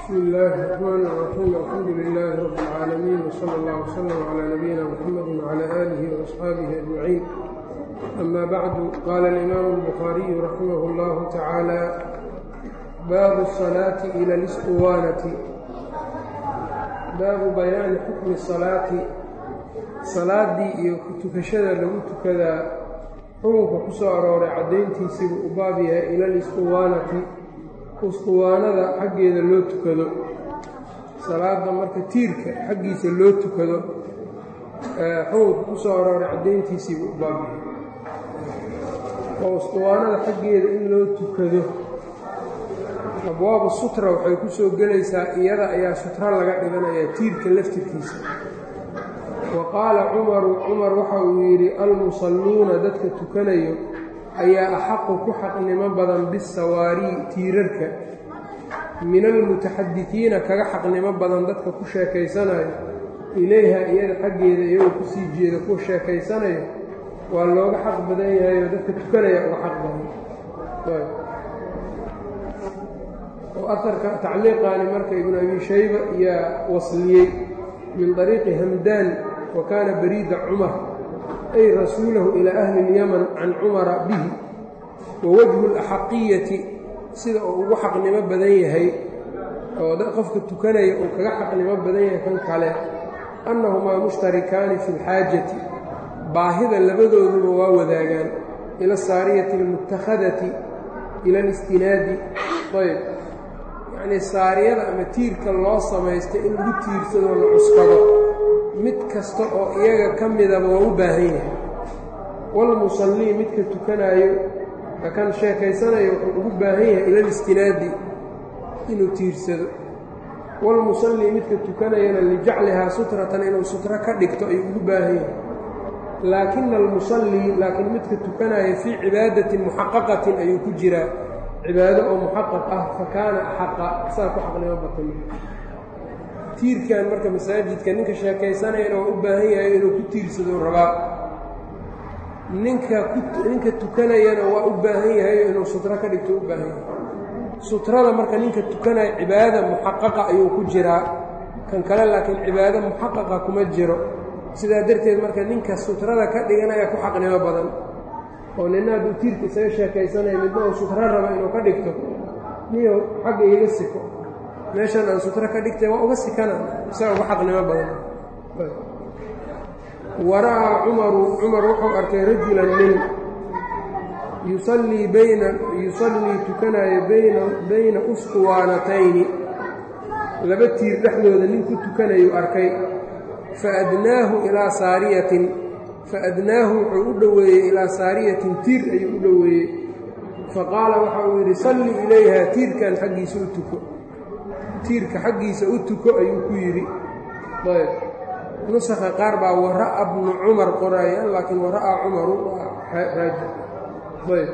bsmi illaahi الرxmaan الraxiim alxamdu lilaahi rabi اlcaalamiin wsala اllah wslm clى nabiyina mxamadi wclى aalihi وaصxaabihi ajmaciin ama bacdu qaala alimaamu اlbukhaariyu raximah اllahu tacaala baabu الsalaati ila اlisquwaanati baabu bayaani xukmi salaati salaaddii iyo tukashada lagu tukadaa xukunka ku soo arooray caddayntiisiibuu u baab yahay ila lisquwaanati usquwaanada xaggeeda loo tukado salaadda marka tiirka xaggiisa loo tukado xukunka ku soo arooray caddayntiisiibuu u baab yahay oo usquwaanada xaggeeda in loo tukado abwaabu sutra waxay ku soo gelaysaa iyada ayaa sutra laga dhiganayaa tiirka laftirkiisa wa qaala cumaru cumar waxa uu yidhi almusalluuna dadka tukanayo ayaa axaqu ku xaqnimo badan bisawaarii tiirarka min almutaxadisiina kaga xaqnimo badan dadka ku sheekaysanayo ilayha iyada xaggeeda iyagoo kusii jeeda ku sheekaysanayo waa looga xaq badan yahayoo dadka tukanaya uga xaq badan oo aarka tacliiqaani marka ibnu abi shayba yaa wasliyey min طariiqi hamdaan wa kaana bariida cumar ay rasuulahu ilaa ahli اlyaman can cumara bihi wa wajhu اlaxaqiyati sida uu ugu xaqnimo badan yahay oo qofka tukanaya uu kaga xaqnimo badan yahay kan kale annahumaa mushtarikaani fi اlxaajati baahida labadooduba waa wadaagaan ila asaariyati اlmutakhadati ila alistinaadi ayb yacnii saariyada ama tiirka loo samaystay in lagu tiirsadoo la cuskado mid kasta oo iyaga ka midaba waa u baahan yahay walmusallii midka tukanaayo kan sheekaysanayo wuxuu ugu baahan yahay ilaalistinaadi inuu tiirsado walmusallii midka tukanayana lijaclihaa sutratan inuu sutro ka dhigto ayuu ugu baahan yahay laakina almusallii laakiin midka tukanaya fii cibaadatin muxaqaqatin ayuu ku jiraa cibaado oo muxaqaq ah fa kaana axaqa saa ku xaqnimo batan tiirkan marka masaajidka ninka sheekaysanayana waa u baahan yahay inuu ku tiirsado rabaa ninka ninka tukanayana waa u baahan yahay inuu sutro ka dhigto u baahan yahay sutrada marka ninka tukanaya cibaadada muxaqaqa ayuu ku jiraa kan kale laakiin cibaado muxaqaqa kuma jiro sidaa darteed marka ninka sutrada ka dhiganaya ku xaqnimo badan oo nina hadduu tiirka isaga sheekaysanaya midna uu sutro raba inuu ka dhigto niyo xagga iiga siko meeshan aan sutro ka dhigtay waa uga sikana isaga uga xaqnimo badan wara'aa cumaru cumar wuxuu arkay rajulan nin yusallii bayna yusallii tukanaayo bayna bayna usquwaanatayni laba tiir dhexdooda nin ku tukanayuu arkay fa adnaahu ilaa saariyatin faadnaahu wuxuu u dhoweeyey ilaa saariyatin tiir ayuu u dhoweeyey faqaala waxa uu yidhi salli ilayha tiirkan xaggiisa u tuko tiirka xaggiisa u tuko ayuu ku yidhi ayb nusakha qaar baa wara'a bnu cumar qoraayaan laakiin wara'aa cumaru waa raaji ayb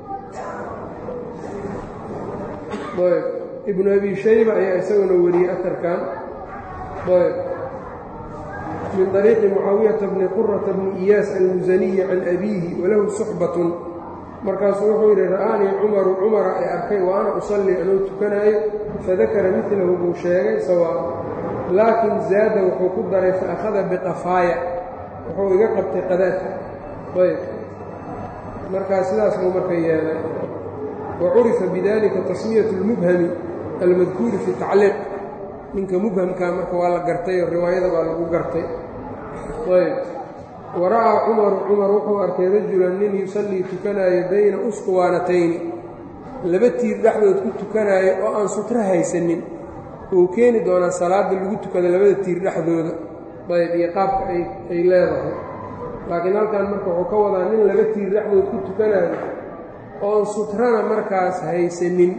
ayb ibnu abi shayba ayaa isaguna wariyey atarkan ayb min طariiqi mucaawiyata bni qurata bni iyaas almusaniyi can abiihi walahu suxbatun markaasuu wuxuu yidhi ra'aanii cumaru cumara ay arkay wa ana usallii anuu tukanaayo fadakara midlahu buu sheegay sawaa laakin zaada wuxuu ku daray faakhada biqafaaya wuxuu iga qabtay qadaadka ayb markaa sidaas buu marka yeelay wa curifa bidalika tasmiyatu اlmubhami almadkuuri fi tacliiq ninka mubhamkaa marka waa la gartay oo riwaayada baa lagu gartay ayb wara'aa cumaru cumar wuxuu arkay rajulan nin yusallii tukanaayo bayna usquwaanatayni laba tiir dhexdood ku tukanaayo oo aan sutro haysanin uu keeni doonaa salaadda lagu tukada labada tiir dhexdooda ayb iyo qaabka ay leedahay laakiin halkan marka wuxuu ka wadaa nin laba tiir dhexdood ku tukanaayo oon sutrana markaas haysanin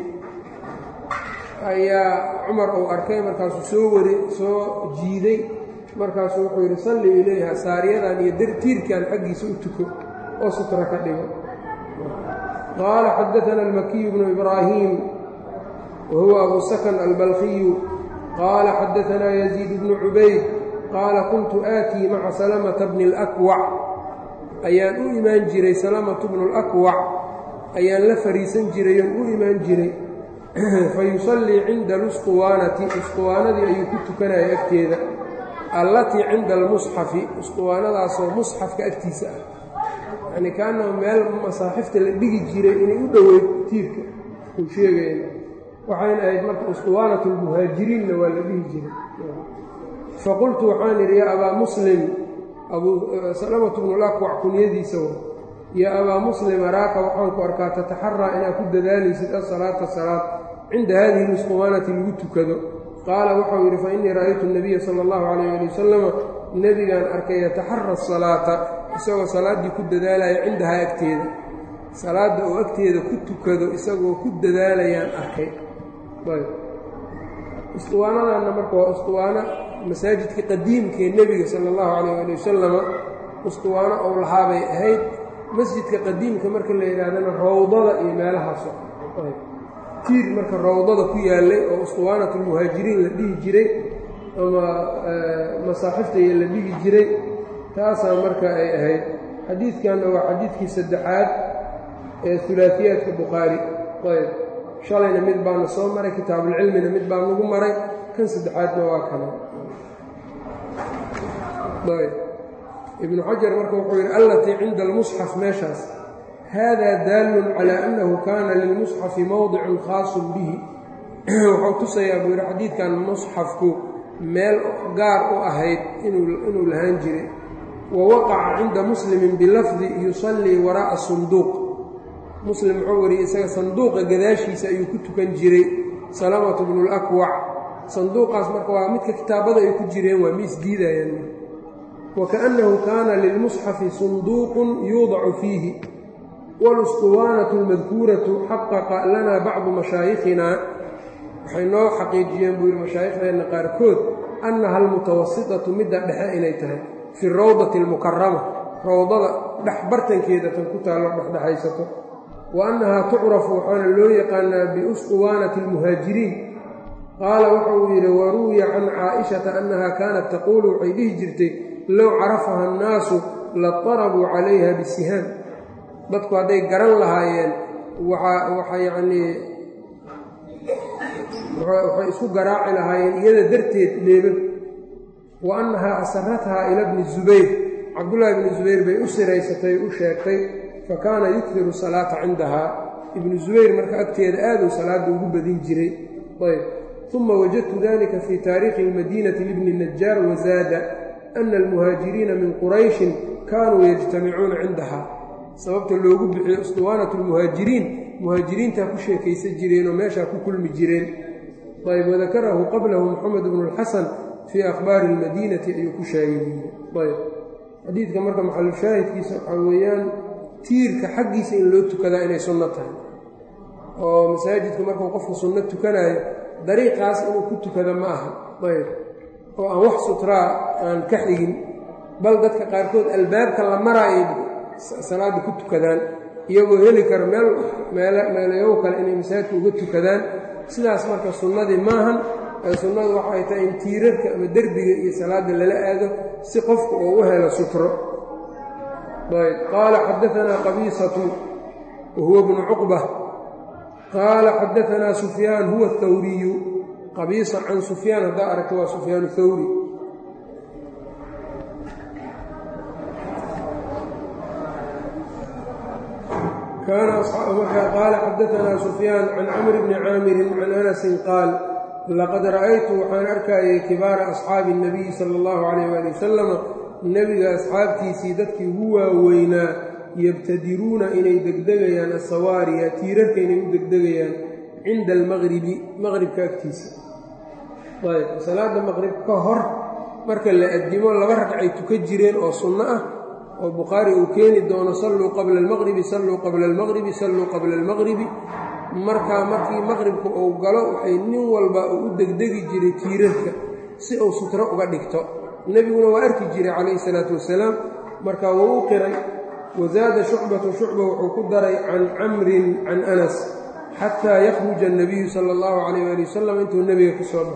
ayaa cumar uu arkay markaasuu soo wari soo jiiday markaasuu wuxuu yidhi salli ilayha saariyadan iyo tiirkan xaggiisa u tuko oo sutra ka dhigo qaala xadaana almakiyu bnu ibraahiim wa huwa abu sakan albalkiyu qaala xadaanaa yaziid bnu cubayd qaala kuntu aatii maca salamata bni اlakwac ayaan u imaan jiray salamatu bnu اlakwac ayaan la fariisan jiray oon u imaan jiray fayusallii cinda alusquwaanati usquwaanadii ayuu ku tukanaya agteeda allatii cinda almusxafi usquwaanadaasoo musxafka agtiisa ah yacni kaanahu meel masaaxifta la dhigi jiray inay u dhoweyd tiirka uu sheegayna waxayna ahayd marka usquwaanatu lmuhaajiriinna waa la dhihi jiray faqultu waxaan idhi yaa abaa muslim salamatu bnulakwac kunyadiisa wa yaa abaa muslim araaka waxaan ku arkaa tataxaraa inaad ku dadaalaysid asalaata salaad cinda haadihi lusquwaanati lagu tukado qaala waxau yidhi fa innii ra'aytu nabiya sala allahu calayh ali wasalama nebigaan arkay yataxara asalaata isagoo salaaddii ku dadaalaya cindahaa agteeda salaadda oo agteeda ku tukado isagoo ku dadaalayaan arkay usquwaanadanna marka waa usquwaano masaajidka qadiimkee nebiga sala allahu calayh ali wasalama usquwaano ou lahaabay ahayd masjidka qadiimka marka la yidhaahdana rawdada iyo meelahaaso tiir marka rawdada ku yaallay oo usquwaanatulmuhaajiriin la dhihi jiray ama masaaxiftaiyo la dhigi jiray taasaa marka ay ahayd xadiidkanna waa xadiidkii saddexaad ee hulaafiyaadka bukhaari ayb shalayna mid baana soo maray kitaabulcilmina mid baa nagu maray kan saddexaadna waa kana ayb ibnu xajar marka wuxuu yidhi allatii cinda almusxaf meeshaas haadaa daallun calaa annahu kaana lilmusxafi mowdicun khaasun bihi wuxuu tusayaa buu yidhi xadiidkan musxafku meel gaar u ahayd inuu lahaan jiray wa waqaca cinda muslimin bilafdi yusallii waraa'a sunduuq muslim wuxuu wariyey isaga sanduuqa gadaashiisa ayuu ku tukan jiray salamatu bnulakwac sanduuqaas marka waa midka kitaabada ay ku jireen waa mi isdiidayaan wakaأnnahu kaana lilmusxafi sunduuqun yuudacu fiihi walusquwaanatu almadkuuratu xaqaqa lana bacdu mashaayikhina waxay noo xaqiijiyeen buu yidhi mashaayikhdeena qaarkood annaha almutawasitatu midda dhexe inay tahay fi rawdati almukarama rawdada dhex bartankeeda tan ku taallo dhexdhexaysato wa annahaa tucrafu waxaana loo yaqaanaa biusquwaanati almuhaajiriin qaala waxa uu yidhi waruwiya can caa'ishata annaha kaanat taquulu waxay dhihi jirtay low carafaha annaasu latarabuu calayha bisihaam dadku hadday garan lahaayeen waxa yacnii waxay isku garaaci lahaayeen iyada darteed leebab wa annahaa asarathaa ila bni zubayr cabdullaahi bni zubayr bay u siraysatay u sheegtay fa kaana yukdiru salaata cindahaa ibnu zubayr marka agteeda aaduu salaadda ugu badin jiray ayb uma wajadtu dalika fii taariikhi almadiinati libni najaar wazaada ana almuhaajiriina min qurayshin kaanuu yajtamicuuna cindahaa sababta loogu bixiyo usduwaanatu lmuhaajiriin muhaajiriintaa ku sheekaysan jireen oo meeshaa ku kulmi jireen ayb wadakarahu qablahu moxamed bnu lxasan fii akhbaari almadiinati ayuu ku sheegay ayb xadiidka marka maxalushaahidkiisa waxaa weeyaan tiirka xaggiisa in loo tukadaa inay sunno tahay oo masaajidka markuu qofku sunno tukanaayo dariiqaas inuu ku tukado ma aha ayb oo aan wax sutraa aan ka xigin bal dadka qaarkood albaabka la maraayo salaadda ku tukadaan iyagoo heli kara meel meelayow kale inay masaajidka uga tukadaan sidaas marka sunnadii maahan ee sunnadu waxay tahay in tiirarka ama derbiga iyo salaadda lala aado si qofku uu u helo sutro ayb qaala xadaanaa qabiisatu wahuwa bnu cuqba qaala xadaanaa sufyaan huwa athawriyu qabiisa can sufyaan haddaa aragta waa sufyaan thawri qaala xadaanaa sufyaan can camr bni caamirin can anasin qaal laqad ra'aytu waxaan arkayay kibaara asxaabi اnabiyi sala اllahu calayh waali wasalama nebiga asxaabtiisii dadkii ugu waaweynaa yabtadiruuna inay degdegayaan asawaariya tiirarka inay u degdegayaan cinda almaqribi maqribka agtiisa ayb salaada maqrib ka hor marka la addimo laba ragcay tuka jireen oo sunno ah oo bukhaari uu keeni doono salluu qabla almaqribi salluu qabla almaqribi salluu qabla almaqribi markaa markii maqribka uu galo waxay nin walba uu u degdegi jiray tiirarka si uu sutro uga dhigto nebiguna waa arki jiray calayhi salaatu wasalaam markaa wuu u qiray wazaada shucbatu shucba wuxuu ku daray can camrin can anas xataa yakhruja annabiyu sala allahu calayh waali wasalam intuu nebiga ka soo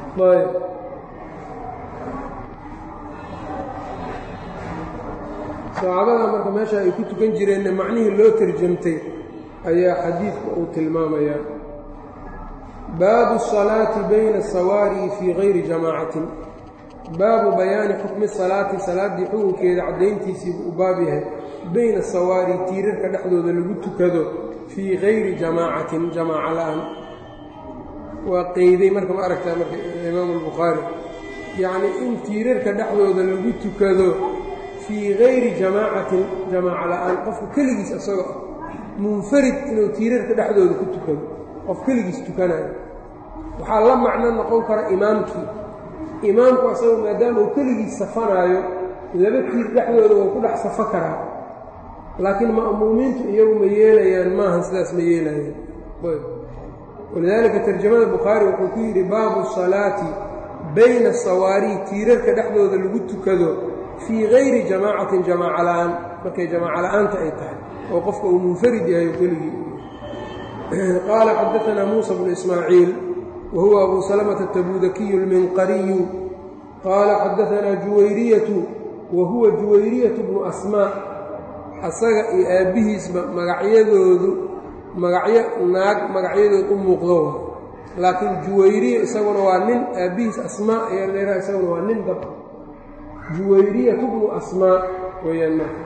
baxo saxaabada marka meesha ay ku tukan jireenna macnihii loo tarjamtay ayaa xadiidka uu tilmaamayaa baabu الصalaati bayna الsawaari fii gayri jamaacatin baabu bayaani xukmi salaati salaaddii xukunkeeda caddayntiisiibuu u baab yahay bayna asawaari tiirarka dhexdooda lagu tukado fii gayri jamaacatin jamaaca la-aan waa qeyday marka ma aragtaa marka imaamu albukhaari yacnii in tiirarka dhexdooda lagu tukado fii gayri jamaacatin jamaaca la-aan qofka keligiis isagoo ah munfarid inuu tiirarka dhexdooda ku tukado qof keligiis tukanayo waxaa la macno noqon kara imaamkii imaamku asaga maadaama uu keligiis safanaayo laba tiir dhexdooda wuu ku dhex safo karaa laakiin ma'muumiintu iyagu ma yeelayaan maahan sidaas ma yeelayaan walidaalika tarjamada bukhaari wuxuu ku yidhi baabu salaati bayna asawaari tiirarka dhexdooda lagu tukado fii gayri jamaacatin jamaaca la-aan markay jamaaca la-aanta ay tahay oo qofka uu munfarid yahay keligii qaala xadaanaa muusa bnu ismaaciil wa huwa abu salamata atabuudakiyu alminqariyu qaala xadaanaa juwayriyatu wa huwa juwayriyatu bnu asmaa asaga iyo aabbihiisba magacyadoodu magacyo naag magacyadood u muuqdo laakiin juwayriya isaguna waa nin aabbihiis asmaa ayaa leeraa isaguna waa nin dab juwayriyatu bnu asmaa weeyaan marka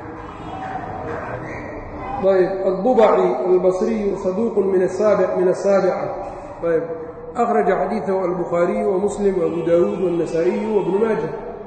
ayb addubaci albasriyu saduuqun min asaabic min asaabica ayb akhraja xadiidahu albukhaariyu wa muslim waabu daawuud waannasaa'iyu wabnu maaja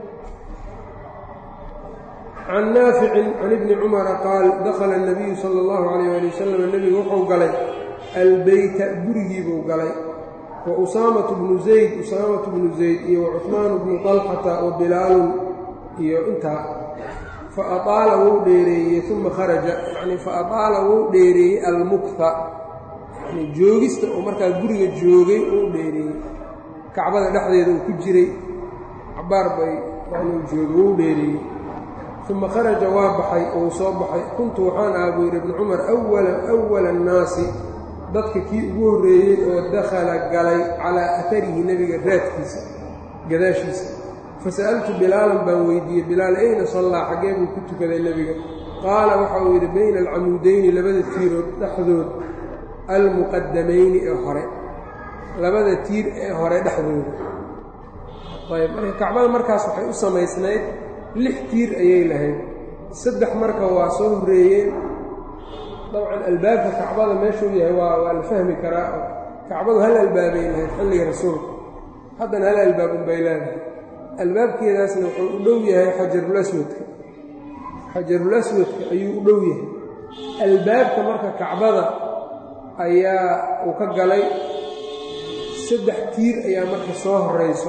can naaficin can ibni cumara qaal dakhala الnabiyu sala اllahu calayh ali wasalam nebigu wuxuu galay albeyta gurigiibuu galay wa usaamatu bnu zayd usaamatu bnu zayd iyo wa cuhmaanu bnu طalxata wa bilaalun iyo intaa fa aaala wuu dheereeyey uma kharaja yani fa aaala wuu dheereeyey almukta yani joogista oo markaa guriga joogay uu dheereeyey kacbada dhexdeeda uu ku jiray cabaar bay yani joogay wuu dheereeyey uma kharaja waa baxay ou soo baxay kuntu waxaan aha buu yidhi ibnu cumar awala annaasi dadka kii ugu horreeyey oo dakhala galay calaa atarihi nebiga raadkiisa gadaashiisa fasa'altu bilaalan baan weydiiyey bilaal ayna sallaa xaggee buu ku tukaday nebiga qaala waxa uu yidhi bayna alcamuudayni labada tiirood dhexdood almuqadamayni ee hore labada tiir ee hore dhexdooda ayb marka kacbada markaas waxay u samaysnayd lix tiir ayay lahayd saddex marka waa soo horreeyeen dabcan albaabka kacbada meeshuu yahay waa waa la fahmi karaa kacbadu hal albaabay lahayd xilliga rasuulka haddana hal albaab unbay leedahay albaabkeedaasna wuxuu u dhow yahay xajarul aswadka xajarul aswadka ayuu u dhow yahay albaabka marka kacbada ayaa uu ka galay saddex tiir ayaa marka soo horrayso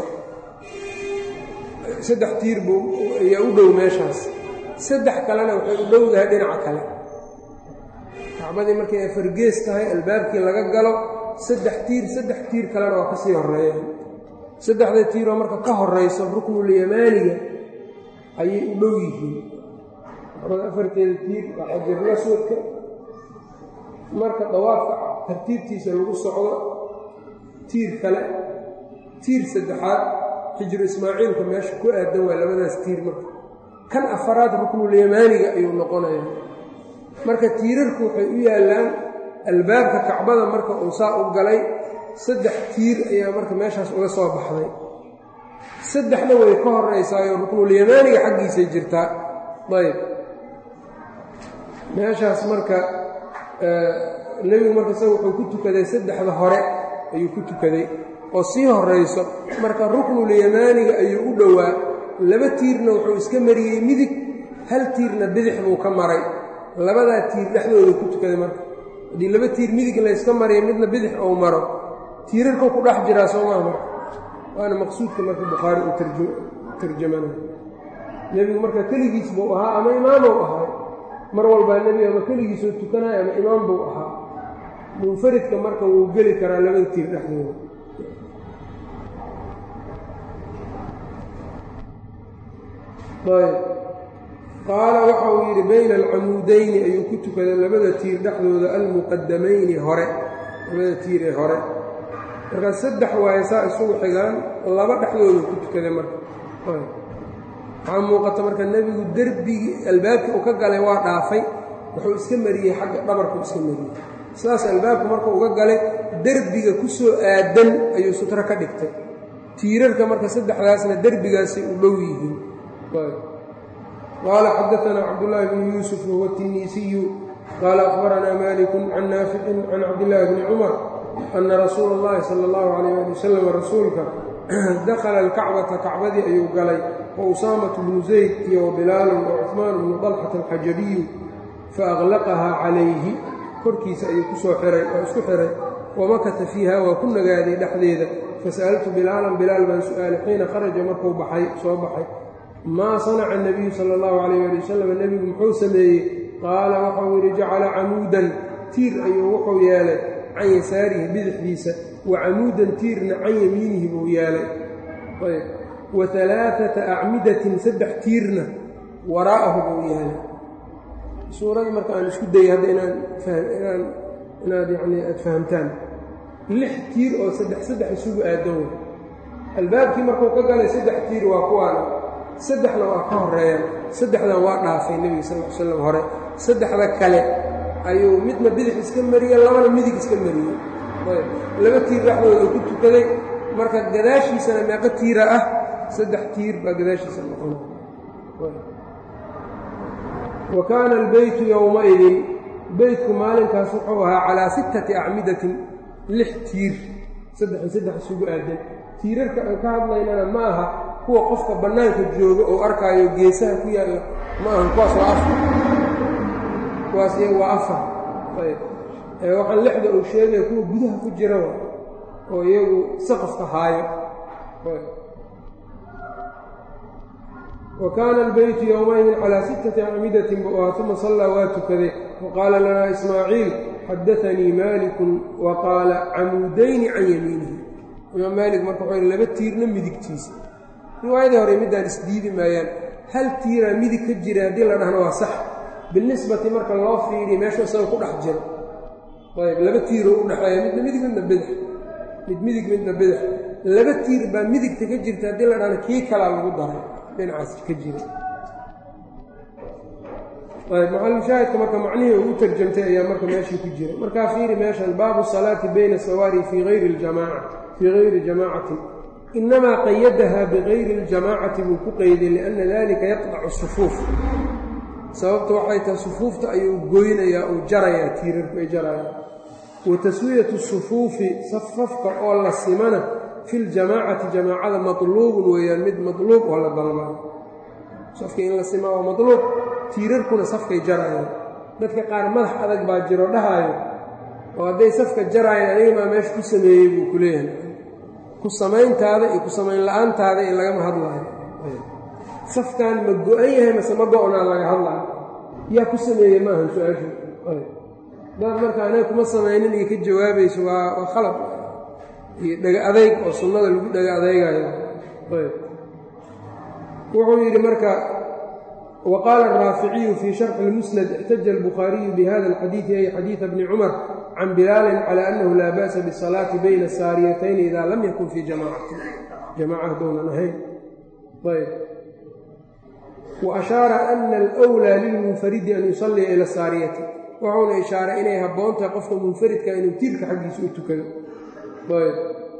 saddex tiir buu ayaa u dhow meeshaas saddex kalena waxay u dhowdahay dhinaca kale kacbadii markay afargees tahay albaabkii laga galo saddex tiir saddex tiir kalena waa ka sii horreeyaan saddexda tiiroo marka ka horrayso ruknulyamaaniga ayay u dhow yihiin kacbada afarteeda tiir waa xajarul aswadka marka dawaafka tartiibtiisa lagu socdo tiir kale tiir saddexaad xijru ismaaciilka meesha ku aadan waa labadaas tiir marka kan afaraad ruknulyamaaniga ayuu noqonaya marka tiirarku waxay u yaallaan albaabka kacbada marka uu saa u galay saddex tiir ayaa marka meeshaas uga soo baxday saddexna way ka horraysaayo ruknulyamaaniga xaggiisay jirtaa ayb meeshaas marka nebigu marka isaga wuxuu ku tukaday saddexda hore ayuu ku tukaday oo sii horrayso marka ruknulyamaaniga ayuu u dhowaa laba tiirna wuxuu iska mariyey midig hal tiirna bidix buu ka maray labadaa tiir dhexdooda ku tukaday marka haddii laba tiir midig layska mariya midna bidix ou maro tiirarkuu ku dhex jiraa soo maa marka waana maqsuudka marka bukhaari uu tarjamana nebigu marka keligiis buu ahaa ama imaamou ahaa mar walbaa nebiga ama keligiisoo tukanaya ama imaam buu ahaa munfaridka marka wuu geli karaa labada tiir dhexdooda ayb qaala waxa uu yidhi bayna alcamuudayni ayuu ku tukaday labada tiir dhexdooda almuqadamayni hore labada tiir ee hore markaa saddex waaye saa isugu xigaan laba dhexdooda ku tukaday marka waxaa muuqata marka nebigu derbigii albaabkii uu ka galay waa dhaafay wuxuu iska mariyey xagga dhabarkuu iska mariyey sidaas albaabku markuu uga galay derbiga ku soo aadan ayuu sutro ka dhigtay tiirarka marka saddexdaasna derbigaasay u dhow yihiin qaala xadaanaa cabdullaahi bnu yuusuf wahuwa tiniisiyu qaala akhbaranaa malikun can naaficin can cabdillaahi bni cumar ana rasuula اllahi sala اllahu calayh ali wasalam rasuulka dakhala alkacbata kacbadii ayuu galay wa usaamatu bnu zayd iyo wa bilaalun wa cuثmaan bnu dalxata alxajabiyu faaqlaqahaa calayhi korkiisa ayuu kusoo xiray oo isku xiray wamakata fiiha waa ku nagaaday dhexdeeda fasa'altu bilaalan bilaal baan su'aalay xiina kharaja markuu baxay soo baxay maa sanaca anabiyu sala allahu calayh ali wasalam nebigu muxuu sameeyey qaala waxau yidhi jacala camuudan tiir ayuu wuxuu yeelay can yasaarihi bidixdiisa wa camuudan tiirna can yamiinihi buu yeelay ayb wa alaaata acmidatin saddex tiirna waraa'ahu buu yeelay suurada marka aan isku dayay hadda inaan inaan inaad yacni aad fahamtaan lix tiir oo saddex saddex isugu aadan wey albaabkii markuu ka galay saddex tiir waa kuwaana saddexna waa ka horeeyaan saddexdan waa dhaafay nebiga sal l slam hore saddexda kale ayuu midna bidix iska mariyey labana midig iska mariyey laba tiir dhexdooda ku tukaday marka gadaashiisana meeqo tiira ah saddex tiir baa gadaashiisa noqona wa kaana albeytu yowmaidin beytku maalinkaas wuxuu ahaa calaa sittati acmidatin lix tiir saddexi saddex isugu aadan tiirarka aan ka hadlaynana ma aha kuwa qofka bannaanka jooga oo arkaayo geesaha ku yaalla ma ahan kuwaas waa afar kuwaas iyaga waa afar ayb waxaan lixda uu sheegaya kuwa gudaha ku jira oo iyagu saqafka haayo wa kaana albeytu yowmaidin calaa sittati acmidatin buu ahaa uma sallaa waa tukaday wa qaala lanaa ismaaciil xadaanii maalikun wa qaala camuudayni can yamiinihi imaam maalik marka wuxuu yhi laba tiirna midigtiisa riwaayadii hore middaan isdiidi maayaan hal tiiraa midig ka jira haddii la dhahno waa sax binisbati marka loo fiiriya meeshu isaga ku dhex jiro ayb laba tiiroo u dhexeeya midna midig midna bidix mid midig midna bidix laba tiir baa midigta ka jirta haddii la dhahno kii kalaa lagu daray dhinacaas ka jira ayb macalmushaahidka marka macnihii ugu tarjamtay ayaa marka meeshii ku jira markaa fiiri meeshan baabu salaati bayna sawaari fii hayri ljamaaca fii hayri jamaacatin inamaa qayadaha bigayri اljamaacati buu ku qeyday lianna dalika yaqdacu sufuuf sababta waxay tahay sufuufta ayuu goynayaa uu jarayaa tiirarku ay jarayaan wa taswiyatu sufuufi safafka oo la simana fi ljamaacati jamaacada matluubun weeyaan mid matluub oo la dalbaa safka in la simaa waa matluub tiirarkuna safkay jarayaan dadka qaar madax adag baa jiro dhahaayo oo hadday safka jaraayaan aniga maa meesha ku sameeyey buu ku leeyahay ku samayntaada iyo ku samayn la-aantaada in lagama hadlaayo safkan ma go-an yahay mase ma go-naa laga hadlaayo yaa ku sameeyey maahan su-aashu daad marka anaga kuma samaynin iyo ka jawaabayso waa waa khalad iyo dhega adayg oo sunnada lagu dhega adaygayo wuxuu yidhi marka wa qaala araaficiyu fii sharxi اlmusnad ixtaja albukhaariyu bihada alxadiidi ay xadiida bni cumar can bilaalin cala annahu laa ba'sa bisalaati bayna saariyatayni idaa lam yakun fii jamaacatin jamaaca haddownan ahayn ayb wa ashaara ana alwlaa lilmunfaridi an yusalliya ila saariyati wuxuuna ishaaray inay habboon tahay qofka munfaridka inuu tiirka xaggiisa u tukado ayb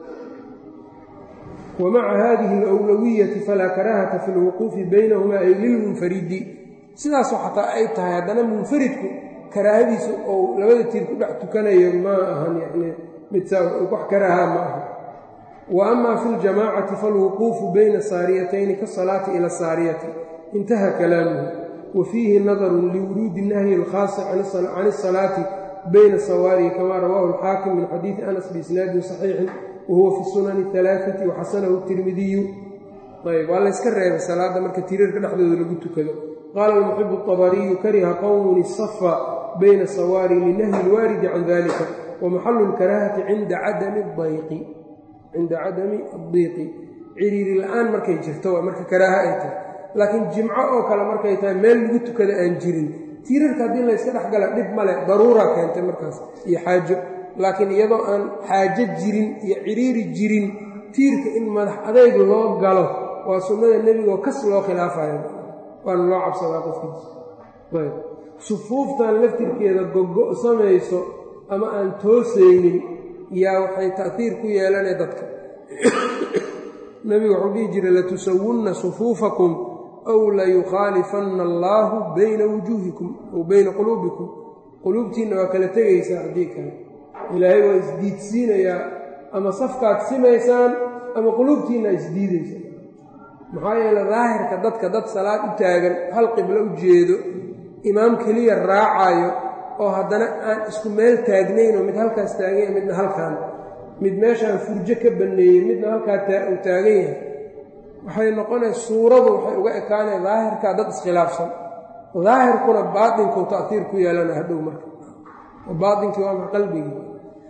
wa maca hadihi alwlawiyati falaa karaahata fi lwuquufi baynahuma ay lilmunfaridi sidaasoo xataa ay tahay haddana munfaridku karaahadiisa ou labada tiir ku dhex tukanayo ma ahan yani mid saa wax karaahaa ma aha wa ama fi ljamaacati falwuquufu bayna saariyatayni kasalaati ila saariyati intaha kalaamuhu wa fiihi nadarun liwuruudi nahyi alkhaasi can asalaati bayna sawaarihi kamaa rawaahu alxaakim min xadiidi anas biisnaadin saxiixin wahuwa fi sunani alaaati waxasanahu tirmidiyu ayb waa layska reebay salaadda marka tiirarka dhexdooda lagu tukado qaala almuxibu abariyu kariha qowmun isafa bayna sawaari linahyi ilwaaridi can dalika wa maxalu lkaraahati cinda cadami dayqi cinda cadami addiiqi ciriiri la-aan markay jirto waa marka karaaha ay tahay laakiin jimco oo kale markay tahay meel lagu tukada aan jirin tiirarka haddii layska dhexgala dhib male daruura keentay markaas iyo xaajo laakiin iyadoo aan xaajo jirin iyo ciriiri jirin tiirka in madax adayg loo galo waa sunnada nebigaoo kas loo khilaafayo waana loo cabsadaa qofkiisa ayb sufuuftan laftirkeeda gogo samayso ama aan toosaynin yaa waxay ta'hiir ku yeelanay dadka nebigu wuxuu dhihi jiray latusawunna sufuufakum aw layukhaalifanna allaahu bayna wujuuhikum aw bayna quluubikum quluubtiinna waa kala tegaysaa haddii kale ilaahay waa isdiidsiinayaa ama safkaad simaysaan ama quluubtiinna isdiidaysa maxaa yeele daahirka dadka dad salaad u taagan hal qiblo u jeedo imaam keliya raacayo oo haddana aan isku meel taagnaynoo mid halkaas taaganya midna halkaan mid meeshaan furjo ka banneeyey midna halkaa uu taagan yahay waxay noqonaysa suuradu waxay uga ekaanaya daahirkaa dad iskhilaafsan daahirkuna baatinkuu ta'tiir ku yeelana hadhow marka baatinkii waa ma qalbigii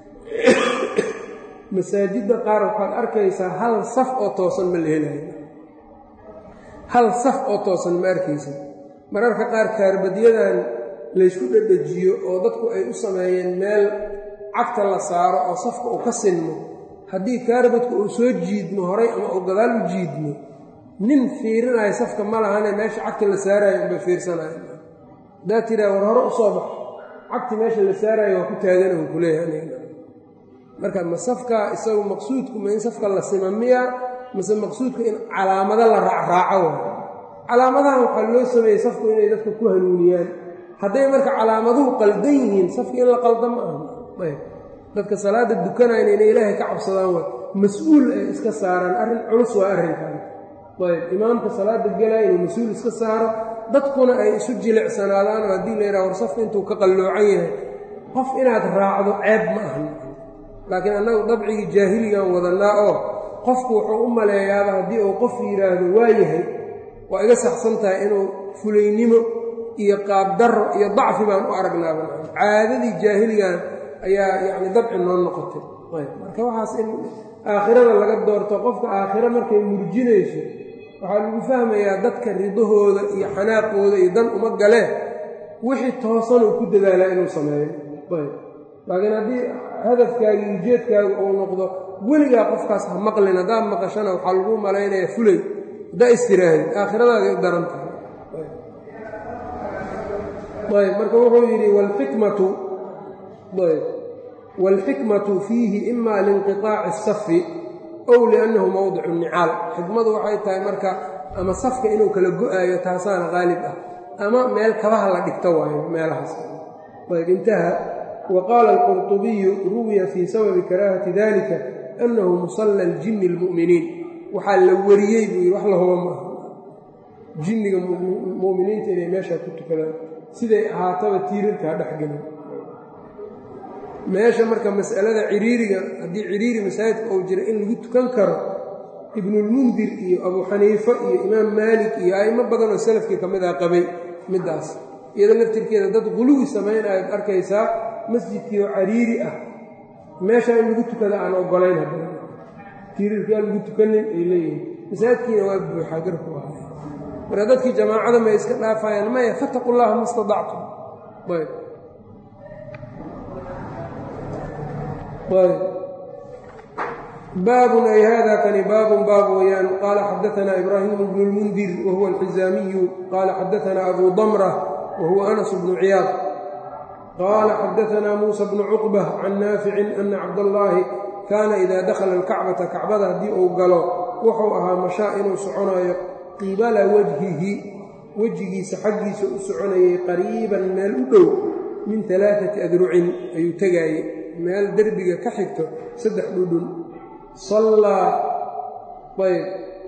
masaajidda qaar waxaad arkaysaa hal saf oo toosan ma la helayo hal saf oo toosan ma arkaysa mararka qaar kaarbadyadan laysku dhedhejiyo oo dadku ay u sameeyeen meel cagta la saaro oo safka uu ka sinmo haddii kaarbadku uu soo jiidmo horay ama uu gadaal u jiidmo nin fiirinayo safka ma lahane meesha cagta la saarayo unbay fiirsanayo haddaad tiraa war hore u soo bax cagti meesha la saarayo waa ku taagana uu kuleeyahay marka ma safka isagu maqsuudku ma in safka la sima miya mase maqsuudka in calaamado la raacraaco waayo calaamadahan waxaa loo sameeyey safku inay dadka ku hanuuniyaan hadday marka calaamaduhu qaldan yihiin safka in la qalda ma aha ayb dadka salaada dukanayna inay ilaahay ka cabsadaan waay mas-uul ay iska saaraan arrin culus waa arrinkan ayb imaamka salaada gelaya inuu mas-uul iska saaro dadkuna ay isu jilicsanaadaan oo haddii la yidhaha war safka intuu ka qalloocan yahay qof inaad raacdo ceeb ma ahan laakiin annagu dabcigii jaahiligan wadannaa oo qofku wuxuu u maleeyaaba haddii uu qof yidhaahdo waa yahay waa iga saxsan tahay inuu fulaynimo iyo qaabdarro iyo dacfi baan u aragnaaba caadadii jaahiligan ayaa yacni dabci noo noqotay ayb marka waxaas in aakhirada laga doorto qofka aakhiro markay murjinayso waxaa lagu fahmayaa dadka ridahooda iyo xanaaqooda iyo dan uma galee wixii toosanuu ku dadaalaa inuu sameeyo ayb laakiin haddii hadafkaaga iyo ujeedkaaga uu noqdo weligaa qofkaas ha maqlin haddaad maqashana waxaa lagu malaynayaa fulay haddaa istiraahid aakhiradaada u daran tahay ayb marka wuxuu yidhi wlxikmatu ayb waalxikmatu fiihi ima liinqiطaaci الsafi ow liannahu mowdicu nicaal xikmadu waxay tahay marka ama safka inuu kala go-aayo taasaana qaalib ah ama meel kabaha la dhigto waayo meelahaas ayb intaha wqaala alqurطubiyu ruwiya fii sababi karaahati dalika annahu musalla ljini اlmu'miniin waxaa la wariyey buu yidhi wax la huba maaha jinniga mu'miniinta inay meeshaa ku tukadaan siday ahaataba tiirarkaa dhexgelin meesha marka mas'alada ciriiriga haddii ciriiri masaajidka uu jira in lagu tukan karo ibnulmundir iyo abuu xaniife iyo imaam maalik iyo a'imo badan oo salafkii ka mid ah qabay middaas iyado laftirkeeda dad quluwi samaynayaad arkaysaa masjidkii oo cariiri ah meeshaa in lagu tukada aan ogolayn haddana tiirarkaa lagu tukanin ay leeyihin masaajidkiina waa buuxaa garku ah marka dadkii jamaacada may iska dhaafayaan maya fataqu llaha ma stadactum ayb ayb baabun ay hada kani baabun baab weyaan qaala xadaanaa ibraahimu bnu lmundir wahuwa alxizaamiyu qaala xadaanaa abu damra wahuwa anas bnu ciyaad qaala xadaanaa muusa bnu cuqba can naaficin ana cabdallaahi kaana idaa dakhala alkacbata kacbada haddii uu galo wuxuu ahaa mashaa inuu soconayo qibala wajhihi wejigiisa xaggiisa u soconayay qariiban meel u dhow min alaaati adrucin ayuu tegaayey meel derbiga ka xigto saddex dhudhun sallaa ayb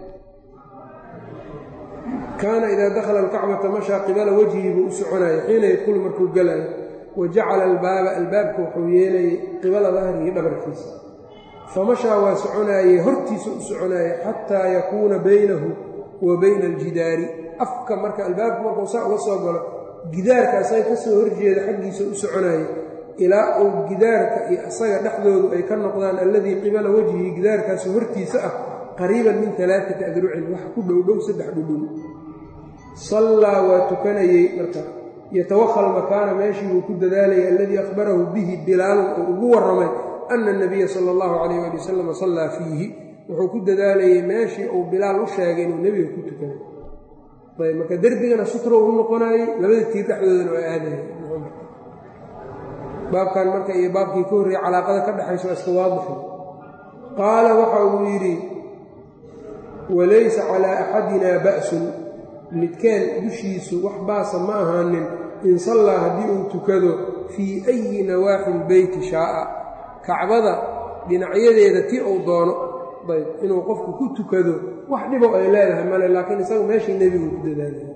kaana idaa dakhala alkacbata mashaa qibala wajhihi buu u soconayay xiina yadkhulu markuu galayo wa jacala albaaba albaabka wuxuu yeelayay qibala dahrihi dhabarkiisa famashaa waa soconaayey hortiisa u soconaayey xataa yakuuna baynahu wa bayna aljidaari afka marka albaabku markuu saa uga soo galo gidaarka asaga ka soo horjeeda xaggiisa u soconaayey ilaa uu gidaarka iyo asaga dhexdoodu ay ka noqdaan alladii qibala wajhii gidaarkaasu hortiisa ah qariiban min alaaati adrucin wax ku dhowdhow saddex dhudhun sallaa waa tukanayey marka yatawakha almakaana meeshii buu ku dadaalayay alladii akhbarahu bihi bilaalun oo ugu warramay ana anabiya sala allahu calayh ali wasalam sallaa fiihi wuxuu ku dadaalayay meeshii uu bilaal u sheegay inuu nebiga ku tukaday ayb marka derbigana sutra u noqonayey labada tiir dhexdoodana waa aadayay baabkan marka iyo baabkii ka horreeyey calaaqada ka dhexayso waa iska waadixi qaala waxa uu yidhi walaysa calaa axadina ba'sun midkeen dushiisu wax baasa ma ahaanin in sallaa haddii uu tukado fii ayi nawaaxi lbeyti shaa'a kacbada dhinacyadeeda ti uu doono ayb inuu qofku ku tukado wax dhibo ay leedahay male laakiin isagu meeshii nebigu ku dadaalaya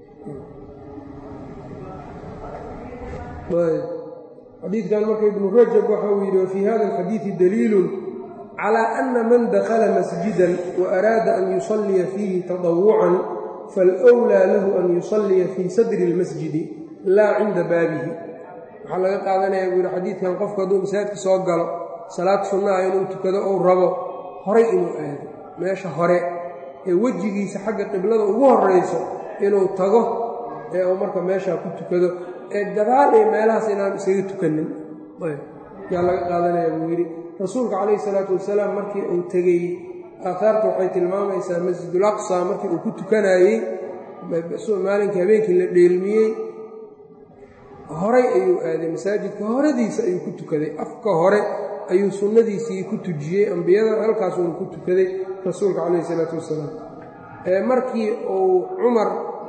xadiidkan marka ibnu rajab waxa uu yidhi wafii hada alxadiidi daliilun calaa ana man dakhala masjidan wa araada an yusalliya fiihi tadawucan falwlaa lahu an yusalliya fii sadri اlmasjidi laa cinda baabihi waxaa laga qaadanaya buu yidhi xadiidkan qofku hadduu masaajidka soo galo salaad sunnaha inuu tukado ou rabo horay inuu aado meesha hore ee wejigiisa xagga qiblada ugu horrayso inuu tago ee uu marka meeshaa ku tukado ee gadaal iyo meelahaas inaan isaga tukanin yaa laga qaadanaya buu yidhi rasuulka calayhi salaatu wasalaam markii uu tegey aaaarta waxay tilmaamaysaa masjidul aqsa markii uu ku tukanayey maalinkii habeenkii la dheelmiyey horay ayuu aaday masaajidka horadiisa ayuu ku tukaday afka hore ayuu sunnadiisii ku tujiyey ambiyada halkaasuuna ku tukaday rasuulka calayhi salaatu wasalaam markii uu cumar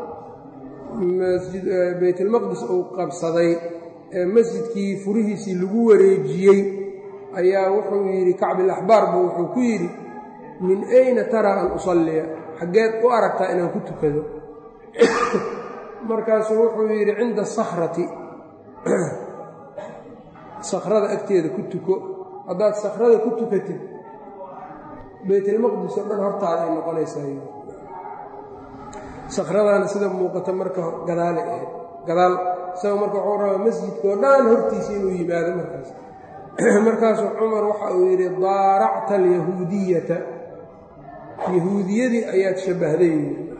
baytalmaqdis uu qabsaday ee masjidkii furihiisii lagu wareejiyey ayaa wuxuu yidhi kacbilaxbaarba wuxuu ku yidhi min ayna taraa an usalliya xaggeed u aragtaa inaan ku tukado markaasuu wuxuu yidhi cinda sakhrati sakhrada agteeda ku tuko haddaad sakhrada ku tukatid baytalmaqdis oo dhan hortaada ay noqonaysaa sakhradaana sida muuqata marka gadaale ahayd gadaal isaga marka wuxuu rabaa masjidka oo dhan hortiisa inuu yimaado markaas markaasuu cumar waxa uu yidhi daaracta alyahuudiyata yahuudiyadii ayaad shabbahday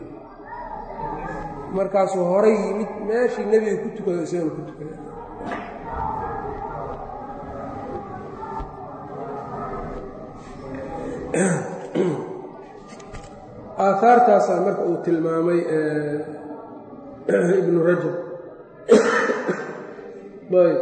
markaasuu horay yimid meeshii nebiga ku tukado isagana ku tukada aahaartaasaa marka uu tilmaamay ibnu rajab ayb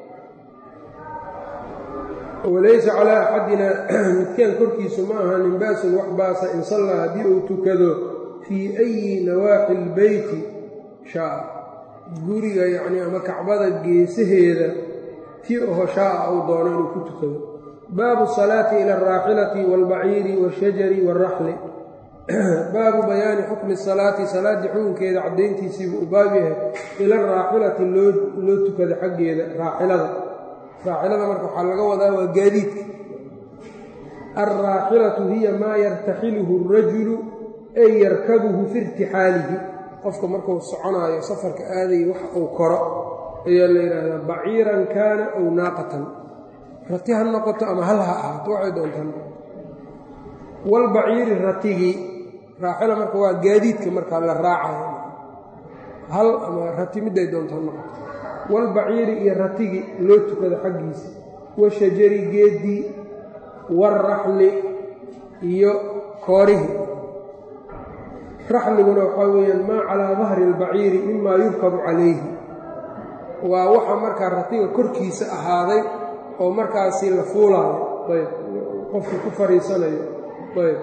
walaysa calaa axadina midkeen korkiisu ma ahanin ba'sun wax baasa in sallaa haddii uu tukado fii ayi nawaaxi lbeyti shaa guriga yacnii ama kacbada geesaheeda tii oho shaaa uu doono inuu ku tukado baabu salaati ila alraaxilati waalbaciiri waashajari waaraxli baabu bayaani xukmi salaati salaaddii xukunkeeda caddayntiisiibuu u baab yahay ila alraaxilati loo tukada xaggeeda raaxilada raaxilada marka waxaa laga wadaa waa gaadiidka alraaxilatu hiya maa yartaxiluhu arajulu ay yarkabuhu fi irtixaalihi qofka markuu soconaayo safarka aadaya wax uu koro ayaa la yidhaahdaa baciiran kaana aw naaqatan rati ha noqoto ama hal ha ahaato waxay doontaan walbaciiri ratigii raaxila marka waa gaadiidka markaa la raacayo hal ama rati midday doonto ha noqoto walbaciiri iyo ratigii loo tukado xaggiisa washajari geeddii waalraxli iyo koorihii raxliguna waxaa weeyaan maa calaa dahri albaciiri mimaa yurkabu calayhi waa waxa markaa ratiga korkiisa ahaaday oo markaasi la fuulaayo ayb qofkii ku fadhiisanayo ayb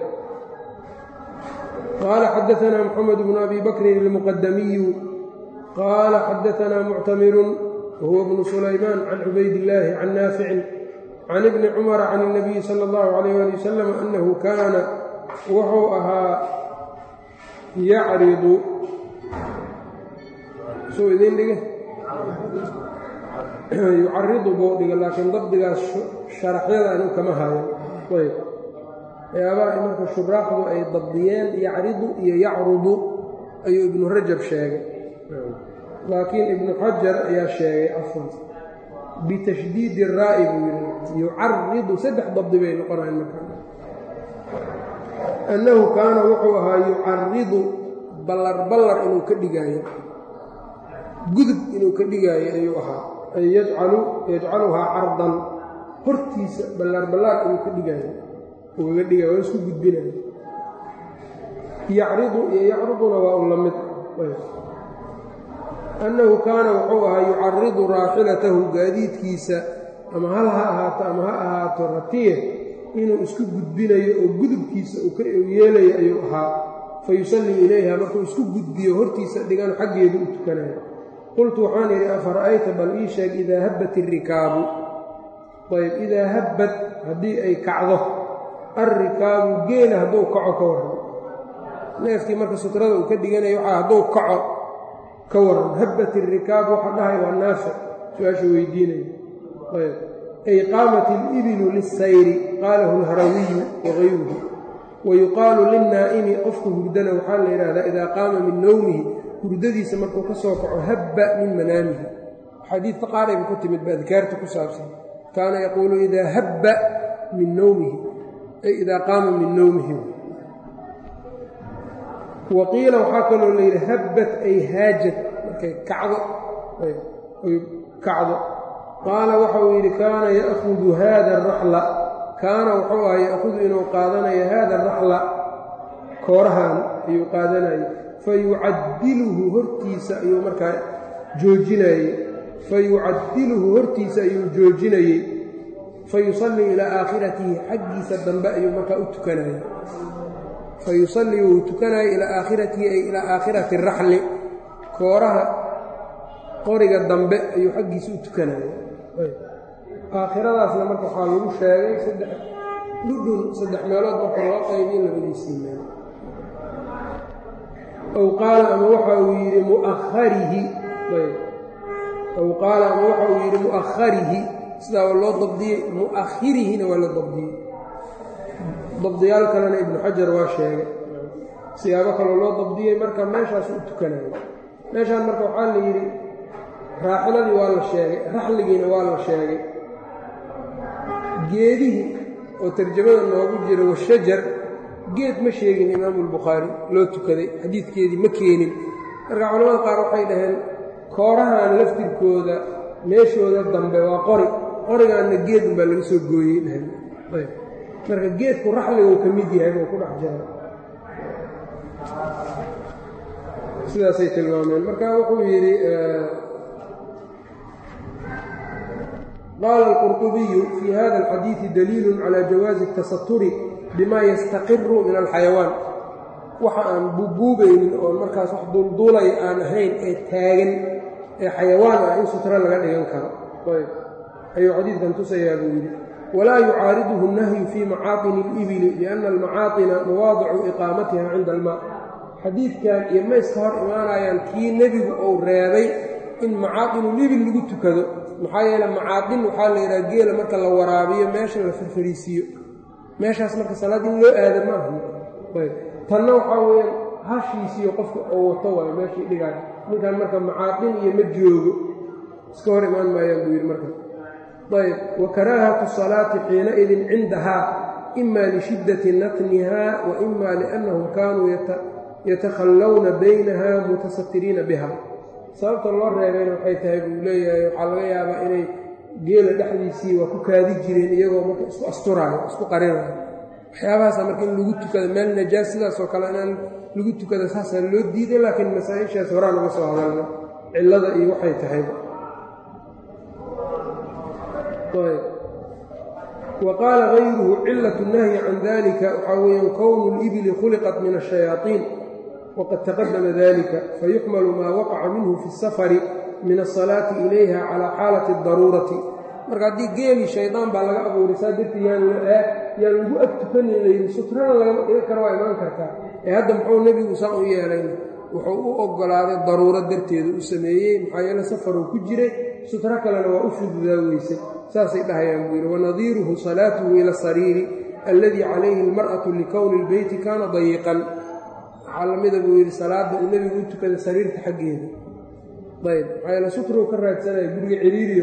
qaala xadaanaa moxamed bnu abi bakrin ilmuqadamiyu qaala xadaanaa muctamirun wahuwa bnu sulaymaan can cubaydillaahi can naaficin can ibni cumara can اnabiyi sala اllahu alayh ali wasalam annahu kaana wuxuu ahaa yacridu suu idiin dhige yucaridu buu dhiga laakiin dabdigaas sharaxyada anu kama hayo ayb waxyaabaha marka shuraaxdu ay dabdiyeen yacridu iyo yacrudu ayuu ibnu rajab sheegay laakiin ibnu xajar ayaa sheegay afan bitashdiidi raa'i buu yidhi yucaridu saddex dabdi bay noqonayan marka annahu kaana wuxuu ahaa yucaridu ballar ballar inuu ka dhigaayo gudub inuu ka dhigaayo ayuu ahaa ay yajcalu yajcaluhaa cardan hortiisa ballaar ballaar ayuu ka dhigaayo ugaga dhiga waa isku gudbinaya yacridu iyo yacriduna waa un la mid annahu kaana wuxuu ahaa yucaridu raaxilatahu gaadiidkiisa ama hal ha ahaato ama ha ahaato ratiye inuu isku gudbinayo oo gudubkiisa uu yeelayo ayuu ahaa fa yusallii ilayha markuu isku gudbiyo hortiisa dhigan xaggeedu u tukanayo qultu waxaan idhi afara'ayta bal ii sheeg idaa habbat irikaabu ayb idaa habbad haddii ay kacdo alrikaabu geela hadduu kaco ka warran neefkii marka sutrada uu ka dhiganayo waxaa hadduu kaco ka waran habbat irikaabu waxa dhahay waa naafic su-aasha weydiinaya ayb ay qaamat ilibilu lilsayri qaalahu alharawiyu wagayruhu wa yuqaalu lilnaa'imi qofka hurdana waxaa la yidhaahdaa idaa qaama min nowmihi hurdadiisa markuu ka soo kaco habba min manaamihi xadiidka qaarayba ku timid ba adkaarta ku saabsan kaana yaquulu idaa habba min nowmihi ay idaa qaama min nowmihi wa qiila waxaa kaloo la yidhi habbat ay haajad markay kacdo ay kacdo qaala waxa uu yidhi kaana ya'hudu haada araxla kaana wuxuu aha ya'hudu inuu qaadanayo haada araxla koorahan ayuu qaadanayay fa yucadiluhu hortiisa ayuu markaa joojinayey fa yucadiluhu hortiisa ayuu joojinayey fa yusallii ilaa aakhiratihi xaggiisa dambe ayuu markaa u tukanayay fa yusallii wuu tukanayay ilaa aakhiratihi ay ilaa aakhirati araxli kooraha qoriga dambe ayuu xaggiisa u tukanayay aakhiradaasna marka waxaa lagu sheegay saddex dhudhun saddex meelood marka loo qaybiyo labadiisii meel aw qaala ama waxa uu yidhi muaharihi aw qaala ama waxa uu yidhi mu'aharihi sidaa waa loo dabdiyey mu'ahirihina waa la dabdiyey dabdiyaal kalena ibnu xajar waa sheegay siyaabo kaloo loo dabdiyey marka meeshaasu u tukanayo meeshaan marka waxaa la yidhi raaxiladii waa la sheegay raxligiina waa la sheegay geedihii oo tarjamada noogu jira washajar geed ma sheegin imaamu albukhaari loo tukaday xadiidkeedii ma keenin marka culamada qaar waxay dhaheen koorahan laftirkooda meeshooda dambe waa qori qorigaanna geedun baa laga soo gooyey dhaheen marka geedku raxliguu ka mid yahay buu ku dhex jira sidaasay tilmaameen marka wuxuu yidhi qaala alqurطubiyu fii hada alxadiidi daliilu calى jawaazi الtasaturi bima yastaqiru min alxayawaan waxa aan bubuubaynin oo markaas wax duulduulay aan ahayn ee taagan ee xayawaan ah in sutro laga dhigan karo ayb ayuu xadiidkan tusayaa buu yidhi walaa yucaariduhu الnahyu fii macaatini اlibili lianna almacaaطina mawaadicu iqaamatiha cinda almaa xadiidkan iyo ma iska hor imaanayaan kii nebigu uu reebay in macaadinulibil lagu tukado maxaa yeele macaadin waxaa la yidhaha geela marka la waraabiyo meesha la farfariisiiyo meeshaas marka salaad in loo aada ma ahan ayb tanna waxaa weeyaan hashiisiiyo qofka oo wato waayo meeshii dhigaay ninkan marka macaadin iyo ma joogo iska hor imaan maayaan buu yidhi marka ayb wa karaahatu salaati xiinaidin cindahaa ima lishiddati natniha wa ima liannahum kaanuu yatakhallawna baynaha mutasatiriina biha sababta loo reebayna waxay tahay buu leeyahay waxaa laga yaabaa inay geela dhexdiisii waa ku kaadi jireen iyagoo marka isku asturaayo isku qarinayo waxyaabahaasa marka in lagu tukado meel najaas sidaasoo kale inaan lagu tukada saasaa loo diiday laakiin masaa-ishaas horaan uga soo hadalna cillada iyo waxay tahay wa qaala gayruhu cilatu nahyi can dalika waxaa weeyaan kownu libili khuliqat min ashayaaطiin wqad taqadama dalika fayuxmalu maa waqaca minhu fi اsafari min asalaati ilayha calaa xaalati اdaruurati marka haddii geeli shaydaan baa laga abuuray saa darteed yaan lagu ag tukanin layidhi sutrana lagama dhigan karo waa imaan kartaa ee hadda muxuu nebigu saa u yeelayna wuxuu u oggolaaday daruuro darteedu u sameeyey maxaa yeele safaruu ku jiray sutro kalena waa u fududaa weysay saasay dhahayaan buu yidhi wanadiiruhu salaatuhu ila asariiri alladii calayhi almar'atu likowni اlbeyti kaana dayiqan waxaa lamida buu yidhi salaadda uu nebigu u tukaday sariirta xaggeeda ayb maxaa yeele sutruu ka raadsanaya guriga ciriiriyo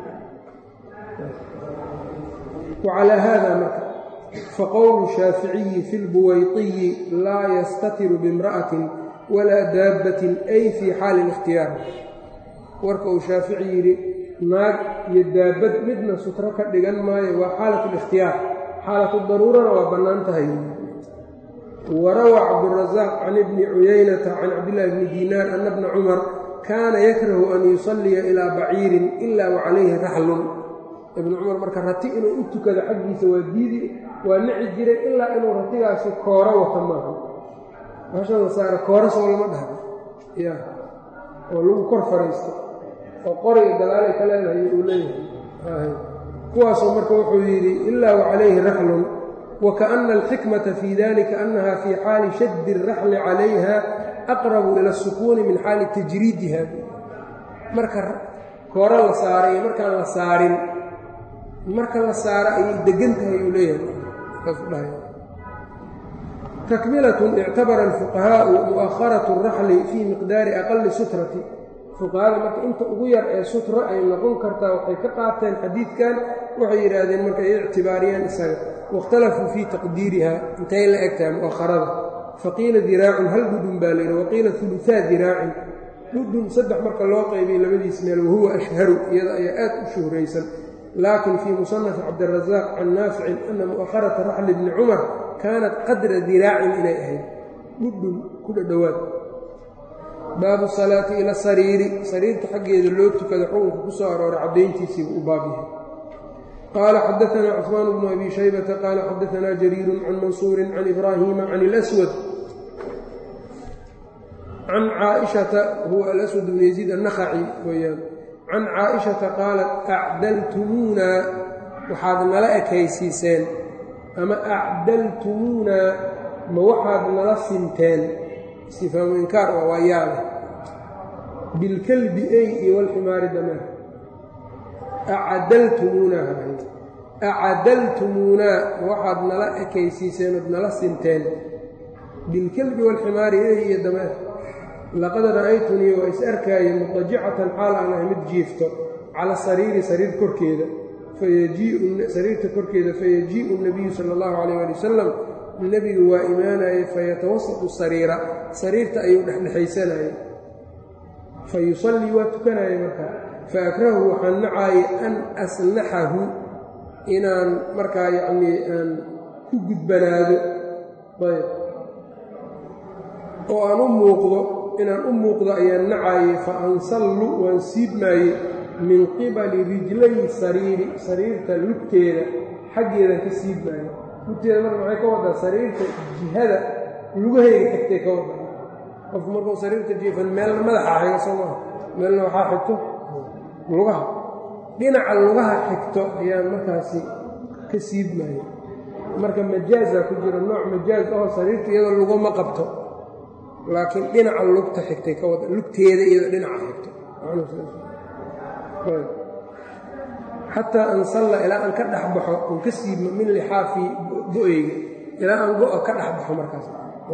wacalaa haada marka faqowlu shaaficiyi fi lbuwayطiyi laa yastatiru biimra'atin walaa daabbatin ay fii xaali اlikhtiyaar warka uu shaafici yidhi naag iyo daabad midna sutro ka dhigan maayo waa xaalat اlikhtiyaar xaalatu daruurana waa bannaan tahay warawa cabdurasaaq can ibni cuyaynata can cabdillahi bni diinaar ana bna cumar kaana yakrahu an yusalliya ilaa baciirin ilaa wa calayhi raxlun ibnu cumar marka rati inuu u tukado xaggiisa waa diidi waa nici jiray ilaa inuu ratigaasi kooro wato maaha maasha la saara kooro soo lama dhahdo ya oo lagu kor fariisto oo qoriga gadaalay ka leedahay uu leeyahay kuwaasoo marka wuxuu yidhi ilaa wa calayhi raxlun wakaأna alxikmata fii dalika annaha fii xaali shaddi الraxli calayha aqrabu ila الsukuuni min xaali tajriidiha marka kooro la saaray markaan la saarin marka la saaro ayay degan tahay uu leeyahay takmilatun ictabara alfuqahaau mu'aharatu اraxli fii miqdaari aqali sutrati fuqahada marka inta ugu yar ee sutro ay noqon kartaa waxay ka qaateen xadiidkan waxay yidhaahdeen marka ay ictibaariyeen isaga waاkhtalafuu fii taqdiiriha intay la egtahay mu'aharada faqiila diraacun hal dhudhun baa layidhi waqiila uluaa diraacin dhudhun saddex marka loo qaybay labadiis meel wahuwa ashharu iyada ayaa aad u shuhraysan laakin fii musanafi cabdirasaaq can naaficin ana mu'aharata raxli bni cumar kaanat qadra diraacin inay ahayd dhudhun ku dhadhowaad baabu salaati ila sariiri sariirta xaggeeda loo tukada xukunka ku soo arooray caddayntiisiibu u baab yahay qaala xadaanaa cusmaan bnu abi shaybata qaala xadaanaa jariirun can mansuurin can ibraahiima can اlaswad can caaishata huwa alaswad bnu yaziid annakhaci weyaan can caaishata qaalat acdaltumuunaa waxaad nala ekaysiiseen ama acdaltumuunaa ma waxaad nala sinteen istifhaamu inkaar waa waa yaabe bilkalbi ey iyo walximaari dameer acadaltumuunaa hahayd acadaltumuunaa ma waxaad nala ekaysiiseen ood nala sinteen bilkalbi walximaari ey iyo dameer laqad ra'aytunii waa is arkaaye mutajicatan xaal aan ahay mid jiifto cala sariiri sariir korkeeda sariirta korkeeda fayajii'u nabiyu sala allahu calayh ali wasalam nebigu waa imaanayey fayatawasatu sariira sariirta ayuu dhexdhexaysanayay fa yusallii waa tukanaya markaa fa akrahu waxaan nacaayay an asnaxahu inaan markaa yacnii aan ku gudbanaado ayb oo aan u muuqdo inaan u muuqdo ayaan nacaayey fa ansallu waan siibmaayey min qibali rijlayi sariiri sariirta lugteeda xaggeedan ka siibmaayo lugteeda marka maxay ka wadaa sariirta jihada lugahayga xigtay ka wadaa qofku markuu sariirta jiifan meelna madaxa xiga soo maha meelna waxaa xigto lugaha dhinaca lugaha xigto ayaan markaasi ka siibmaayo marka majaazaa ku jira nooc majaaz aho sariirta iyadoo luguma qabto laakiin dhinaca lugta xigtay ka wada lugteeda iyadoo dhinaca xigto xataa ansalla ilaa aan ka dhex baxo oon ka siibmo min lixaafii go-eyga ilaa aan go-o ka dhex baxo markaas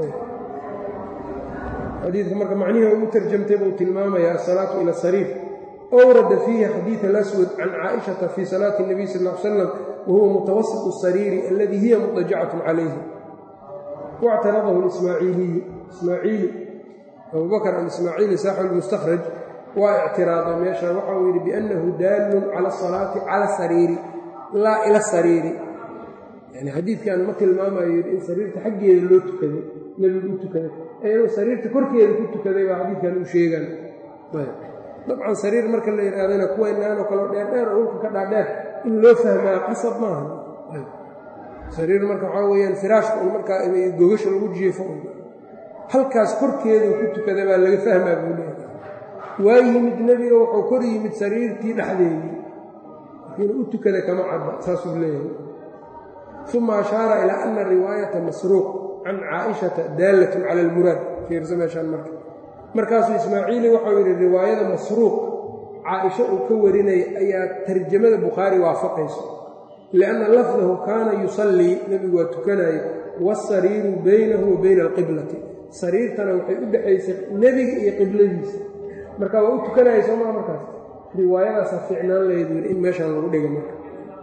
xadiidka marka macnihii ugu tarjamtay buu tilmaamayaa asalaatu ila sariir owrada fiihi xadiid alaswad can caaishata fii salaati اnabiy sal l salam wahuwa mutawasiط الsariiri aladii hiya mutajacatun calayhi wاctaradahu ismaaciiliyu ismaaciili abubakr alismaaciili saaxibu lmustakhraj waa ictiraaday meesha waxa uu yidhi biannahu daallun cala asalaati cala sariiri laa ila sariiri yani xadiidkan ma tilmaamayo yidhi in sariirta xaggeeda loo tukaday nebigu u tukaday ee inuu sariirta korkeeda ku tukaday baa xadiidkan u sheegaan dabcan sariir marka la yidhahdana kuwaynaanoo kaleo dheerdheer oo ulka ka dhaadheer in loo fahmaa qasab maaha sariir marka waxaa weyaan firaashka un markaa gogasha lagu jiifo halkaas korkeedu ku tukada baa laga fahmaa buu leeyahay waa yimid nebiga wuxuu kor yimid sariirtii dhexdeedii inuu u tukada kama cadda saasuu leeyahay uma ashaara ilaa ana riwaayata masruuq can caaishata daallatun cala almuraad fiirsa meeshaan marka markaasuu ismaaciili waxau yidhi riwaayada masruuq caaisho uu ka warinaya ayaa tarjamada bukhaari waafaqayso lianna lafdahu kaana yusallii nebigu waa tukanaya waasariiru baynahu wa bayna alqiblati sariirtana waxay u dhexaysay nebiga iyo qibladiisa marka waa u tukanaya soo maa markaas riwaayadaasa fiicnaan lahayd wir in meeshaan lagu dhiga marka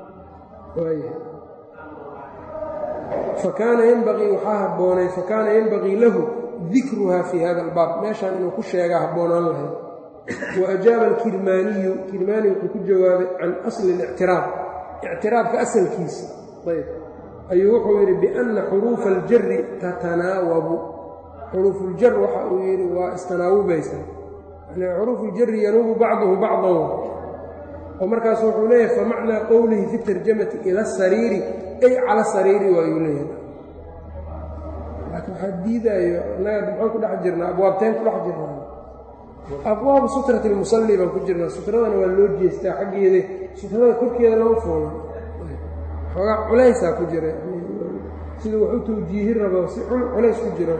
fakaana yenbaqii waxaa habboonay fakaana yenbaqii lahu dikruha fii hada albaab meeshaan inuu ku sheegaa habboonaan lahayd wa ajaaba alkirmaaniyu kirmaani wuxuu ku jawaabay can asli اlictiraaf ictiraafka asalkiisa ayb ayuu wuxuu yidhi bianna xuruufa aljari tatanaawabu xuruufuljar waxa uu yidhi waa istanaawubaysa yani xuruufuljari yanuubu bacduhu bacdan oo markaas wuxuu leeyahay famacnaa qowlihi fi tarjamati ila asariiri ay cala sariiri waayuu leeyahay laakiin waxaa diidaayo innaga maxaan ku dhex jirnaa abwaabteen ku dhex jirnaa abwaabu sutrati lmusalli baan ku jirnaa sutradana waa loo jeestaa xaggeeda sutrada korkeeda lama foola xoogaa culaysaa ku jira siduu wax u tawjiihi rabo si culays ku jiro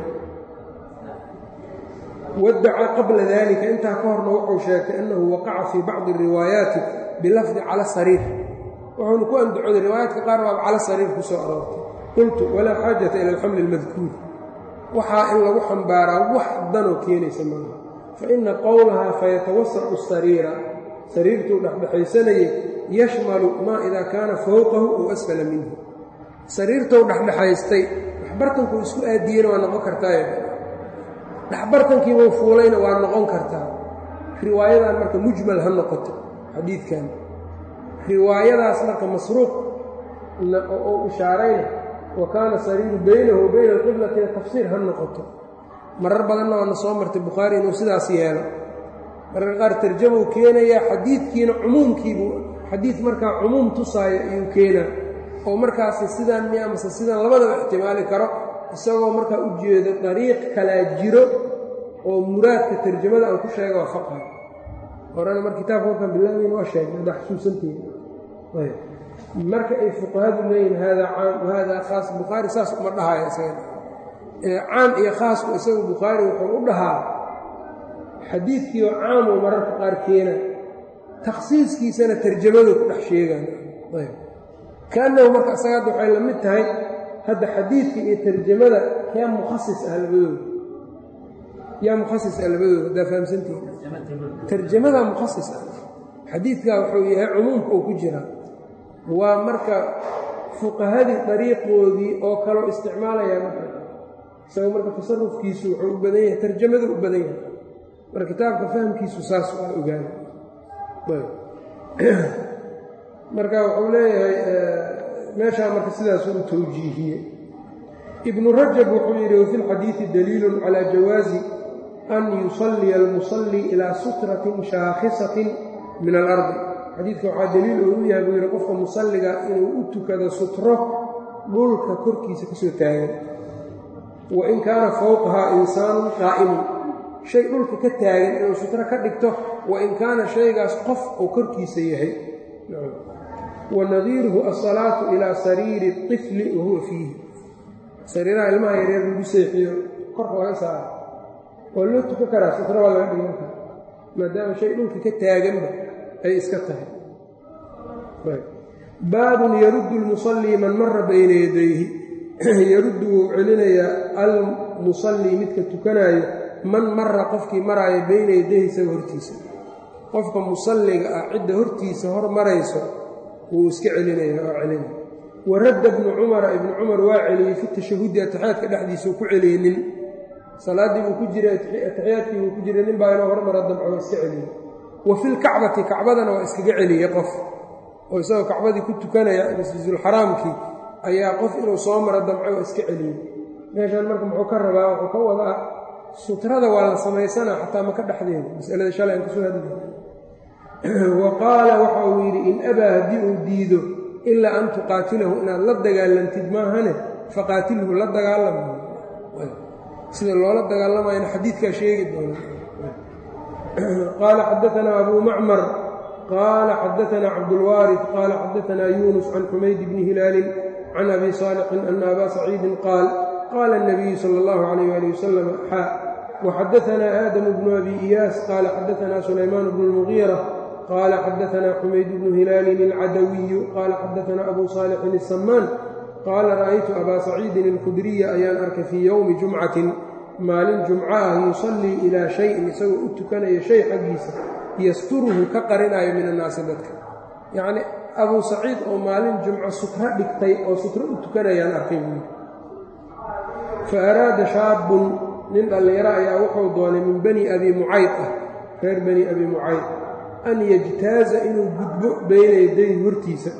waddacaa qabla dalika intaa ka horna wuxuu sheegtay annahu waqaca fii bacdi riwaayaati bilafdi cala sariir wuxuuna ku andacooday riwaayaadka qaar baaba cala sariir ku soo aroortay qultu walaa xaajata ila alxamli almadkuur waxaa in lagu xambaaraa wax danoo keenaysa maaha fa ina qowlahaa fayatawasacu sariira sariirtuu dhexdhexaysanayay yashmalu maa idaa kaana fowqahu ow asfala minhu sariirtou dhexdhexaystay dhexbartankuu isku aadiyeyna waa noqon kartaa dhexbartankiibuu fuulayna waa noqon kartaa riwaayadan marka mujmal ha noqoto xadiidkan riwaayadaas marka masruuq oo ishaarayna wa kaana sariiru baynahu wa bayna alqiblatina tafsiir ha noqoto marar badanna waana soo martay bukhaari inuu sidaas yeelo mararka qaar tarjamuu keenayaa xadiidkiina cumuumkiibuu xadiid markaa cumuum tusaayo ayuu keenaa oo markaasi sidaan mi amase sidaan labadaba ixtimaali karo isagoo markaa u jeedo dariiq kalaa jiro oo muraadka tarjamada aan ku sheega waa faqha horena mar kitaabka markaan bilaabayn waa sheegnay haddaa xusuusanteeda marka ay fuqahadu leeyihin haadaa caam wahaadaa khaas bukhaari saas uma dhahaayo isaga caam iyo khaasku isagu bukhaari wuxuu u dhahaa xadiidkiioo caamuu mararka qaar keena takhsiiskiisana tarjamadu ku dhex sheegaan kaannahu marka isaga hadda waxay la mid tahay hadda xadiidka iyo tarjamada yaa mukhasis ah labadooda yaa mukhasis ah labadooda haddaa fahamsantihi tarjamadaa mukhasis ah xadiidkaa wuxuu yahay cumuumka uu ku jiraa waa marka fuqahadii dariiqoodii oo kaloo isticmaalayaa marka isaga marka tasarufkiisu wuxuu u badan yahay tarjamadu u badan yahay marka kitaabka fahamkiisu saas waa ogaana marka wuxuu leeyahay meeshaa marka sidaasuu u tawjiihiyey ibnu rajab wuxuu yidhi wafi lxadiidi daliilun calaa jawaazi an yusalliya almusalli ilaa sutratin shaakhisatin min alardi xadiidka waxaa daliil oo u yahay buu yidhi qofka musalliga inuu u tukado sutro dhulka korkiisa ka soo taagan wa in kaana fowqahaa insaanun qaa'imun shay dhulka ka taagan inuu sutro ka dhigto wa in kaana shaygaas qof uu korkiisa yahay wanadiiruhu asalaatu ilaa sariiri طifli wahuwa fiihi sariiraha ilmaha yareer lagu seexiyo korka laga saaro waa loo tukan karaa sutro waa laga dhigan karaa maadaama shay dhulka ka taaganba ay iska tahay baabun yaruddu lmusallii man mara bayna yadayhi yaruddu wuu celinayaa almusallii midka tukanaayo man mara qofkii maraayo bayna yadayhi isaga hortiisa qofka musalliga ah cidda hortiisa hor marayso wuu iska celinaya waa celinaya waradda bnu cumara ibnu cumar waa celiyey fi tashahudi atixyaadka dhexdiisau ku celiyey nin salaaddii buu ku jiray atixiyaadkii buu ku jiray nin baa inuu hormara damco waa iska celiyey wa filkacbati kacbadana waa iskaga celiyey qof oo isagoo kacbadii ku tukanaya masjidulxaraamkii ayaa qof inuu soo maro damco waa iska celiyey meeshaan marka muxuu ka rabaa wuxuu ka wadaa sutrada waa la samaysanaa xataa maka dhexdeeda masalada shalay aan kasoo hadlay wa qaala waxa uu yidhi in abaa haddii uu diido ilaa an tuqaatilahu inaad la dagaalantid maahane faqaatilhu la dagaalama sida loola dagaalamayana xadiidkaa sheegi doona qaala xadaanaa abuu macmar qaala xadaanaa cabdulwaarid qaala xadaanaa yuunus can xumayd bni hilaalin can abi saalixin ana abaa saciidin qaal qaala الnabiyu sala اllahu calayh ali wasalam xaa waxadaanaa aadamu bnu abi iyaas qaala xadaanaa sulaymaan bnu اlmugiira qال xadaثna xumayd bnu hilaalin اlcadawiyu qala xadaثna abu صaalixin الsamaan qaala ra'aytu abaa saciidin اlkhudriya ayaan arkay fii yowmi jumcatin maalin jumco ah yusallii ilaa shayin isagoo u tukanaya shay xaggiisa yasturuhu ka qarinayo min annaasi dadka yacni abuu saciid oo maalin jumco sutro dhigtay oo sutro u tukanayaan arkay buui fa araada shaabun nin dhallinyaro ayaa wuxuu doonay min bani abi mucayd ah reer bani abi mucayd an yajtaaza inuu gudbo bayna yadayhi hortiisa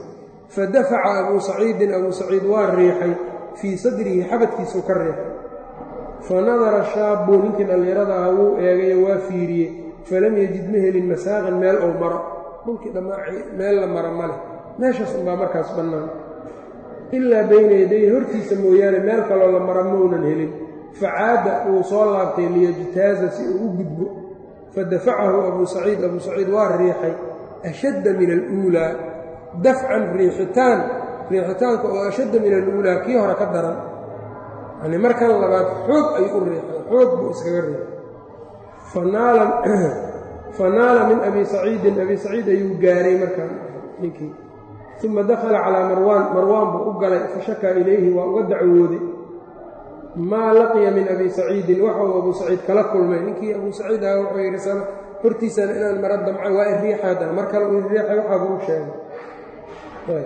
fadafaca abuu saciidin abuu saciid waa riixay fii sadrihi xabadkiisuu ka riixay fanadara shaabu ninkii dhallinyarada ah wuu eegayo waa fiiriyey falam yajid ma helin masaaqan meel ou maro dhulkii dhammaaci meel la maro ma leh meeshaas unbaa markaas bannaan ilaa bayna yadayhi hortiisa mooyaane meel kaloo la maro maunan helin facaada wuu soo laabtay liyajtaaza si uu u gudbo fadafacahu abuu saciid abuu saciid waa riixay ashadda min aluulaa dafcan riixitaan riixitaanka oo ashadda min aluulaa kii hore ka daran yani markan labaad xoog ayuu u riixay xoog buu iskaga riixay fanaala min abi saciidin abi saciid ayuu gaaray markaan ninkii uma dakhala calaa marwaan marwaan buu u galay fashakaa ilayhi waa uga dacwooday maa laqiya min abi saciidin waxau abuu saciid kala kulmay ninkii abuu saciid ah wuxuu yidhi sana hortiisana inaan mara damca waa iriixaadana mar kale uu iriixay waxaabuu u sheegay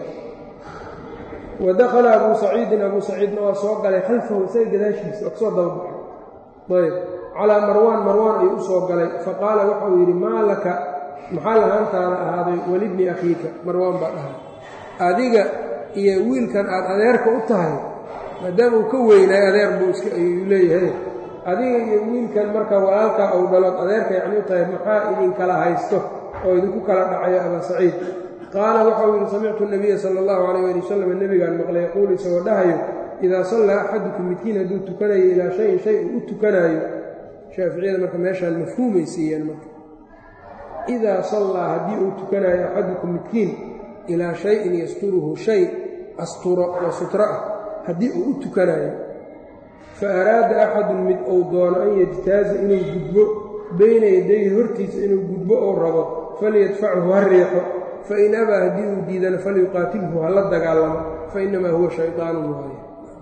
wa dakhala abuu saciidin abuu saciidna waa soo galay khalfahu isaga gadaashiisa waa kasoo dababaxay ayb calaa marwaan marwaan ayuu u soo galay faqaala waxauu yidhi maa laka maxaa lahaantaada ahaaday walibni akhiika marwaan baa dhahay adiga iyo wiilkan aad adeerka u tahay maadaama uu ka weynaay adeer buu iska ayuu leeyahay adiga iyo wiilkan marka walaalkaa ou dhalood adeerka yacni u tahay maxaa idinkala haysto oo idinku kala dhacayo abaa saciid qaala waxau yidhi samictu nabiya sala allahu calayh ali wasalam nebigaan maqlay yaquulu isagoo dhahayo idaa sallaa axadukum midkiin hadduu tukanayo ilaa shayin shay uu u tukanaayo shaaficiyada marka meeshaan mafhuumay siiyeen marka idaa sallaa haddii uu tukanaayo axadukum midkiin ilaa shayin yasturuhu shay asturo oo sutro ah haddii uu u tukanaayo fa araada axadun mid uu doono an yajtaaza inuu gudbo bayna yadayhi hortiisa inuu gudbo ou rabo falyadfachu ha riixo fain abaa haddii uu diidana falyuqaatilhu ha la dagaalamo fainamaa huwa shaydaanun waaye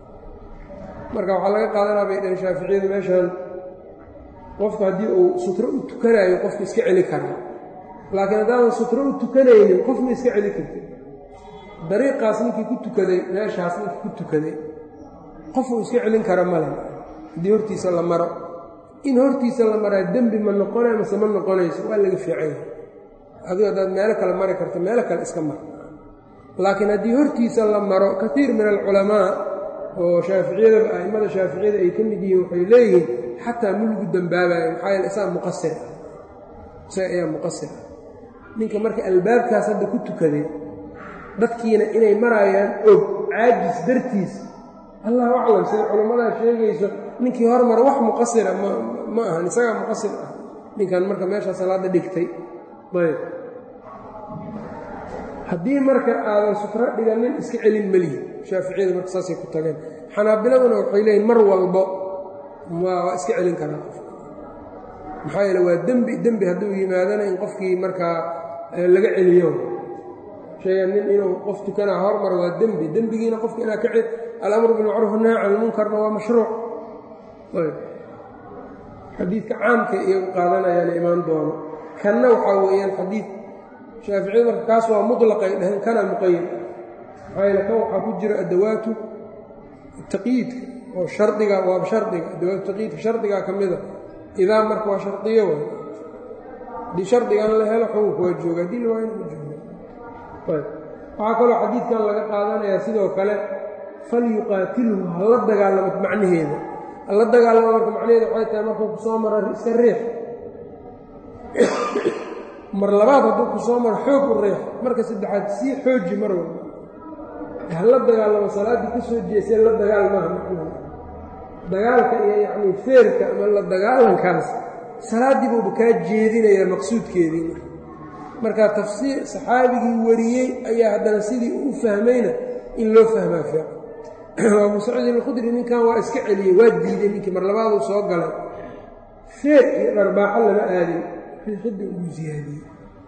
marka waxaa laga qaadanaa bay dhaheen shaaficiyadu meeshaan qofku haddii uu sutro u tukanaayo qofku iska celi karaa laakiin haddaadan sutro u tukanaynin qof ma iska celi karti dariiqaas ninkii ku tukaday meeshaas ninkii ku tukaday qofuu iska celin kara male haddii hortiisa la maro in hortiisa la maraa dembi ma noqonay mase ma noqonayso waa laga fiicanya adigu haddaad meelo kale mari karto meelo kale iska mar laakiin haddii hortiisa la maro katiir min alculamaa oo shaaficiyada a'immada shaaficiyada ay ka mid yihiin waxay leeyihiin xataa ma lagu dembaabayo maxaa yeele isaga muqasir ah isaga ayaa muqasir ah ninka marka albaabkaas hadda ku tukaday dadkiina inay maraayaan og caajis dartiis allahu aclam sida culammadaa sheegayso ninkii hormara wax muqasira ma ahan isagaa muqasir ah ninkan marka meeshaa salaadda dhigtay ayb haddii marka aadan sutro dhiganin iska celin melihi shaaficiyada marka saasay ku tageen xanaabiladuna waxay leeyihin mar walbo waa iska celin karaa qof maxaa yeele waa dembi dembi hadduu yimaadana in qofkii markaa laga celiyo sheega nin inuu qof tukanaa hormar waa dembi dembigiina qofka inaa ka alamru bilmacruuf nahy can ilmunkarna waa mashruuc xadiidka caamka iyagu qaadanayaana imaan doono kanna waxaa weeyaan xadiid shaaficiyadu marka kaas waa mutlaqay dhaheen kana muqayad maxaa yeele kan waxaa ku jira adawaatu taqyiidka oo shardiga waaba shardiga adawaatu taqyiidka shardigaa ka mida idaa marka waa shardiyo waay haddii shardigan la helo xukunka waa jooga haddii la waayana ma jooga waxaa kaloo xadiidkan laga qaadanayaa sidoo kale falyuqaatilhu hala dagaalamo macnaheeda hala dagaalamo marka macnaheeda waxay tahay markuu ku soo maro iska riix mar labaad hadduu ku soo maro xoog u riix marka saddexaad sii xooji mar walba hala dagaalamo salaaddii ka soo jeesay la dagaal maaha macnaha dagaalka iyo yacnii feerka ama la dagaalankaas salaaddii buuba kaa jeedinayaa maqsuudkeedii marka tafsiir saxaabigii wariyey ayaa haddana sidii uu u fahmayna in loo fahmaa fiican abuu saciid alkhudri ninkan waa iska celiyey waa diiday ninkii mar labaaduu soo galay feer iyo dharbaaxo lama aadin riixidda ugu siyaadiyey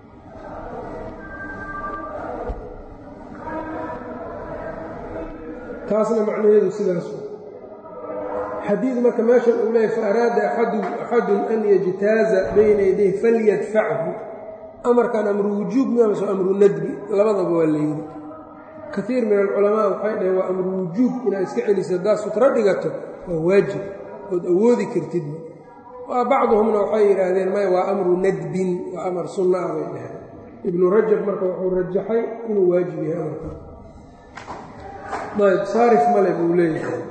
taasna macnaheedu sidaas xadiid marka meeshan uu leeyahy fa araada axadun an yajtaaza bayna yadayh falyadfachu amarkan amru wujuub miamase amru nadbi labadaba waa layidhi kaiir min alculamaa waxay dhaheen waa amru wujuub inaad iska celiso haddaad sutro dhigato waa waajib ood awoodi kartid waa bacduhumna waxay yidhaahdeen maya waa amru nadbin waa amar sunna ah bay dhaheen ibnu rajab marka wuxuu rajaxay inuu waajib yahay amarkan ayb saarif male buu leeyahay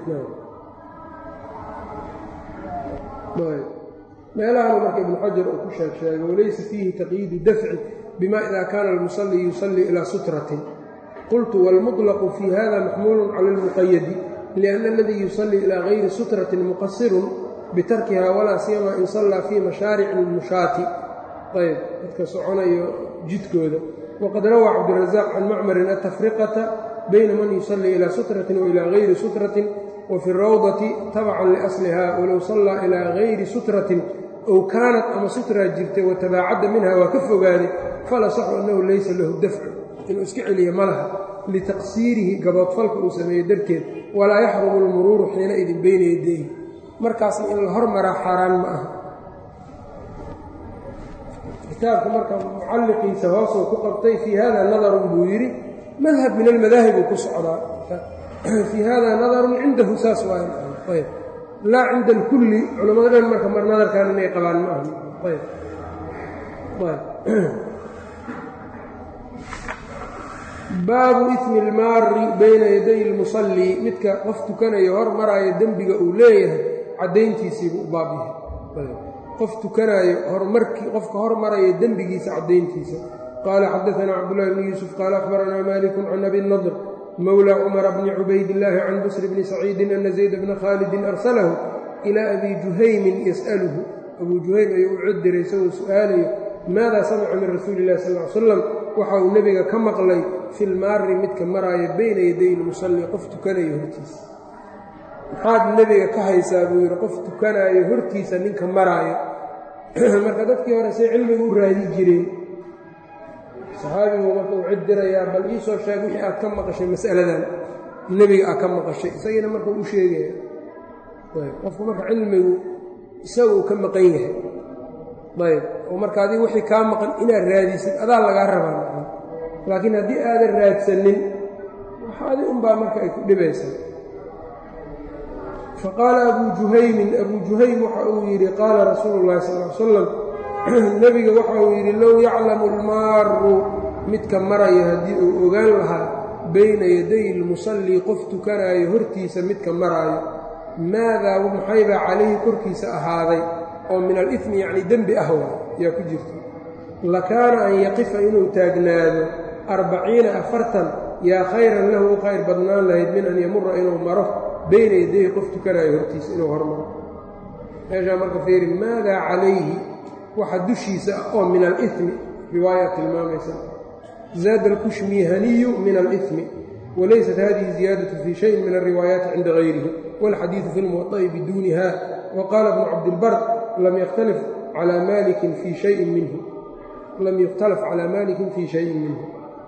ayb meelahana marka ibnu xajar uu ku sheeg sheegay walaysa fiihi taqyiidu dafci bima ida kaana almusallii yusallii ilaa sutratin qultu wاlmuطlaqu fii hada maxmuulu cala اlmuqayadi liأnna aladii yusallii ilaa gayri sutratin muqasirun bitarkiha walaa siyama in sallaa fii mashaarici اlmushaati ayb dadka soconayo jidkooda waqad rawaa cabdirazaaq can macmarin atafriqata bayna man yusallii ilaa sutratin wa ilaa gayri sutratin wa fi rawdati tabacan liasliha walow sallaa ilaa gayri sutratin ow kaanat ama sutraa jirtay watabaacadda minha waa ka fogaaday fala saxu annahu laysa lahu dafcu inuu iska celiya ma laha litaqsiirihi gaboodfalka uu sameeyey darteed walaa yaxrumu almuruuru xiina idin bayna yadayhi markaasna in la hormaraa xaaraan ma aha kitaabka marka mucalliqiisa hoosuu ku qabtay fii hada nadarun buu yidhi madhab min almadaahib uu ku socdaa fii hada nadarun cindahu saas waayb laa cinda alkulli culamada dhan marka mar nadarkan inay qabaan ma aha ayb baabu ismi almaari bayna yaday lmusallii midka qof tukanayo hor maraayo dembiga uu leeyahay caddayntiisiibuu u baab yahay qof tukanaayo hormarkii qofka hor maraya dembigiisa caddayntiisa qaala xadaanaa cabdullahi bni yuusuf qaala akhbaranaa malikun can abi nadr mowla cumara bni cubaydillaahi can busri bni saciidin ana zayd bna khaalidin arsalahu ilaa abi juhaymin yas'aluhu abuu juhaym ayuu u codiray isagoo su'aalayo maadaa samica min rasuuli illahi sal l salam waxa uu nebiga ka maqlay fi lmaari midka maraaya bayna yaday lmusalli qof tukanayo hortiisa maxaad nebiga ka haysaa buu yidhi qof tukanaayo hortiisa ninka maraayo marka dadkii hore say cilmiga u raadi jireen saxaabigu marka uu cid dirayaa bal iisoo sheeg wixii aad ka maqashay mas'aladan nebiga aad ka maqashay isagiina marka u sheegaya qofku marka cilmigu isaga uu ka maqan yahay ayb oo marka adiga wixii kaa maqan inaad raadisid adaa lagaa rabaa laakiin haddii aadan raadsanin waxa adi unbaa marka ay ku dhibaysaa faqaala abuu juhaymin abuu juhaym waxa uu yidhi qaala rasuulu llahi sal l salam nebiga waxa uu yidhi low yaclamu almaaru midka maraya haddii uu ogaan lahaa bayna yaday lmusallii qof tukanaayo hortiisa midka maraayo maadaa maxaybaa calayhi korkiisa ahaaday oo min alifmi yacni dembi ah waa yaa ku jirta lakaana an yaqifa inuu taagnaado arbaciina afartan yaa khayran lahu u khayr badnaan lahayd min an yamura inuu maro bayna yadayhi qof tukanaayo hortiisa inuu hormaro meeshaa marka fiiri maadaa calayhi waxa dushiisa ah oo min alimi riwaayaa tilmaamaysa zaada alkushmihaniyu min alimi walaysat hadihi ziyaadatu fii shayin min alriwaayaati cinda gayrihi wاlxadiidu fi lmuwaطa'i biduuniha waqaala bnu cabdilbar lam ykhtalif calى malikin fii shayin minhu lam yukhtalaf calى malikin fii shayin minhu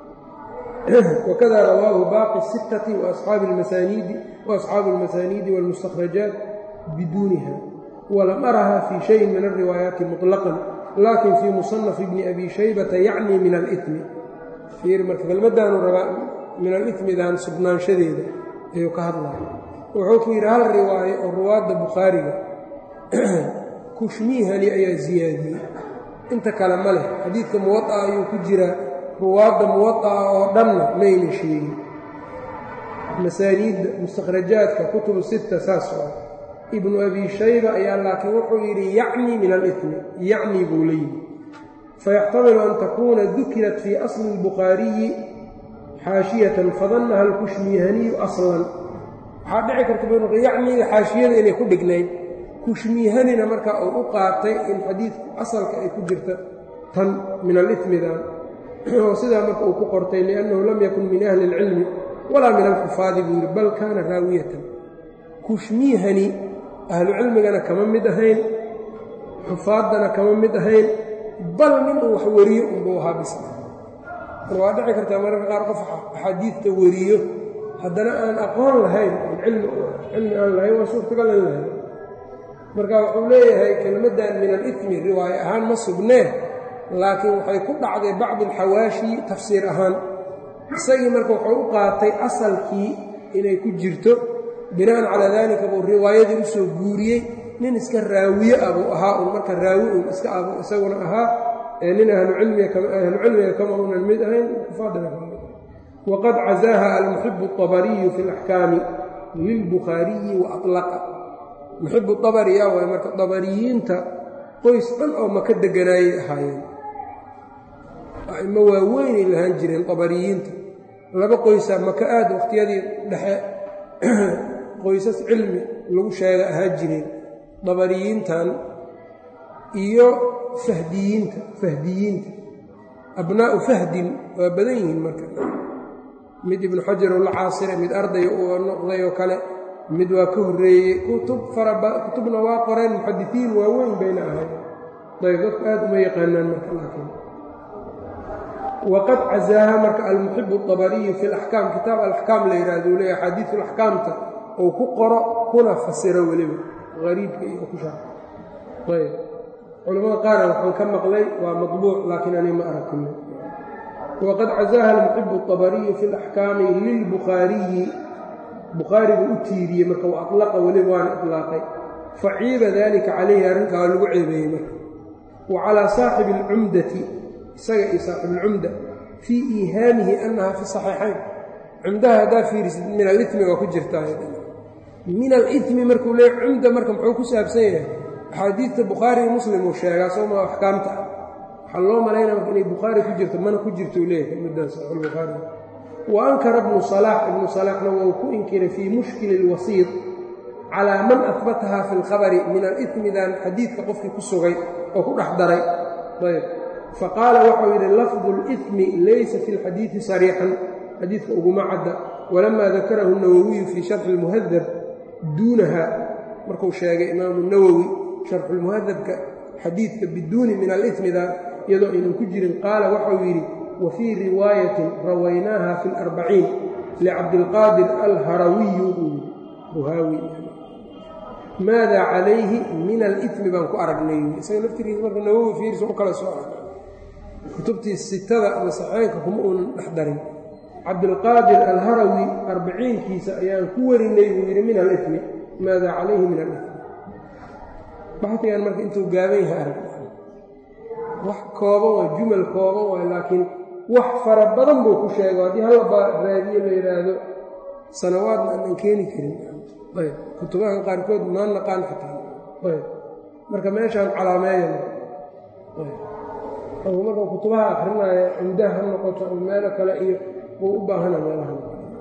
wkada rawaahu baaqi الsittati waasxaabi اlmasaaniidi wاlmustakhrajaat biduuniha walam araha fii shayin min alriwaayaati muطlaqan lakin fii muصanafi bni abi shaybata yacni min alimi fiir marka kelmaddaanu rabaa min alimidan sugnaanshadeeda ayuu ka hadlaya wuxuu ku yidhi hal riwaayo oo ruwaadda bukhaariga kushmiihani ayaa ziyaadiyey inta kale ma leh xadiidka muwaطa ayuu ku jiraa ruwaadda muwaطa'a oo dhanna mayna sheegin masaaniidda mustakhrajaadka kutubu sitta saas oo ibnu abi shayba ayaa laakiin wuxuu yidhi yacni min alimi yacni buu la yidhi fayaxtamilu an takuuna dukirat fii asli اlbukhaariyi xaashiyatan fadannaha alkushmiihaniyu aslan waxaa dhici karta buu yacniga xaashiyada inay ku dhignayd kushmiihanina marka uu u qaatay in xadiidku asalka ay ku jirta tan min alimidan oo sidaa marka uu ku qortay liannahu lam yakun min ahli اlcilmi walaa min alxufaadi buu yidhi bal kaana raawiyatan kushmiihani ahlu cilmigana kama mid ahayn xufaaddana kama mid ahayn bal nin uu wax weriyo unbuu ahaa bis mar waa dhici kartaa mararka qaar qof axaadiidta weriyo haddana aan aqoon lahayn cilmi aan lahayn waa suurtagal in lahayn marka wuxuu leeyahay kelmaddan min alimi riwaaye ahaan ma sugnee laakiin waxay ku dhacday bacdi alxawaashi tafsiir ahaan isagii marka wuxuu u qaatay asalkii inay ku jirto bina'an calaa daalika buu riwaayadii u soo guuriyey nin iska raawiye ah buu ahaa un marka raawi un iska abu isaguna ahaa ee nin ahlucilmiga ahlucilmiga kama unan mid ahayn kufaadana kama mid waqad cazaaha almuxibu الطabariyu fi اlaxkaami lilbukhaariyi waalaqa muxibu abari yaa waay marka dabariyiinta qoys dhan oo maka deganaayay ahaayeen a'imo waaweynay lahaan jireen dabariyiinta laba qoysaa maka aad wakhtiyadii dhexe qoysas cilmi lagu sheega ahaa jireen dabariyiintan iyo fahdiyiinta fahdiyiinta abnaa'u fahdin waa badan yihiin marka mid ibnu xajar oo la caasire mid arday uu noqday oo kale mid waa ka horreeyey kutub kutubna waa qoreen muxadisiin waaweyn bayna ahayd ayb dadku aad uma yaqaanaan marka laakiin waqad cazaaha marka almuxibu الطabariyu fi اlaxkaam kitaab alaxkaam la yidhahdo u leeya axaadiiu laxkaamta ou ku qoro kuna fasiro weliba ariibka iyo ku sha ayb culamada qaarna waxaan ka maqlay waa maطbuuc laakiin ani ma aragtino waqad cazaaha almuxibu الطabariyu fi اlaxkaami lilbukhaariyi bukhaari buu u tiiriyey marka u alaqa weliba waana ilaaqay faciiba dalika calayhi arrinkaa waa lagu ceebeeyey marka wa calaa saaxibi اlcumdati isaga iyo saaxibuulcumda fii iihaamihi annaha fi saxiixayn cumdaha haddaa fiirisid min alimi waa ku jirtaa min alimi markuu leey cumda marka muxuu ku saabsan yahay axaadiidta bukhaari iyo muslim uu sheegaa sooma axkaamta ah waxaa loo malaynaya marka inay bukhaari ku jirto mana ku jirtou leeyahay muddan saxiixulbukhaari wa ankara ibnu salaax ibnu salaaxna wou ku inkiray fii mushkili اlwasiid calaa man ahbataha fi اlkhabari min alimidan xadiidka qofkii ku sugay oo ku dhex daray ayb faqaala waxau yidhi lafdu اlإثmi laysa fi اlxadiidi sariixan xadiidka uguma cadda walamaa dakarahu الnawowiyu fii sharxi اlmuhadab duunaha markuu sheegay imaamu nawowi sharxulmuhadabka xadiidka biduuni min alإثmida iyadoo aynan ku jirin qaala waxau yidhi wa fii riwaayatin rawaynaaha fi اlarbaciin licabdilqaadir alharawiyu ruhaawi maada calayhi min alimi baan ku aragnay isaga laftirkiisa marka nawowi fiirsa u kala soo arag kutubtii sitada ama saxeenka kuma uunan dhex darin cabdilqaadir alharawi arbiciinkiisa ayaan ku warinay buu yidhi min alimi maada calayhi min alimi baxdigan marka intuu gaaban yahay arag wax kooban waa jumal kooban waay laakiin wax fara badan buu ku sheego haddii halla raadiyo la yidhaahdo sanawaadna aanan keeni karin ayb kutubahan qaarkood maa naqaan xitaa ayb marka meeshaan calaameeya ayb marka kutubaha akrinaya cumdaha ha noqoto ama meelo kale iyo wuu u baahana meelaha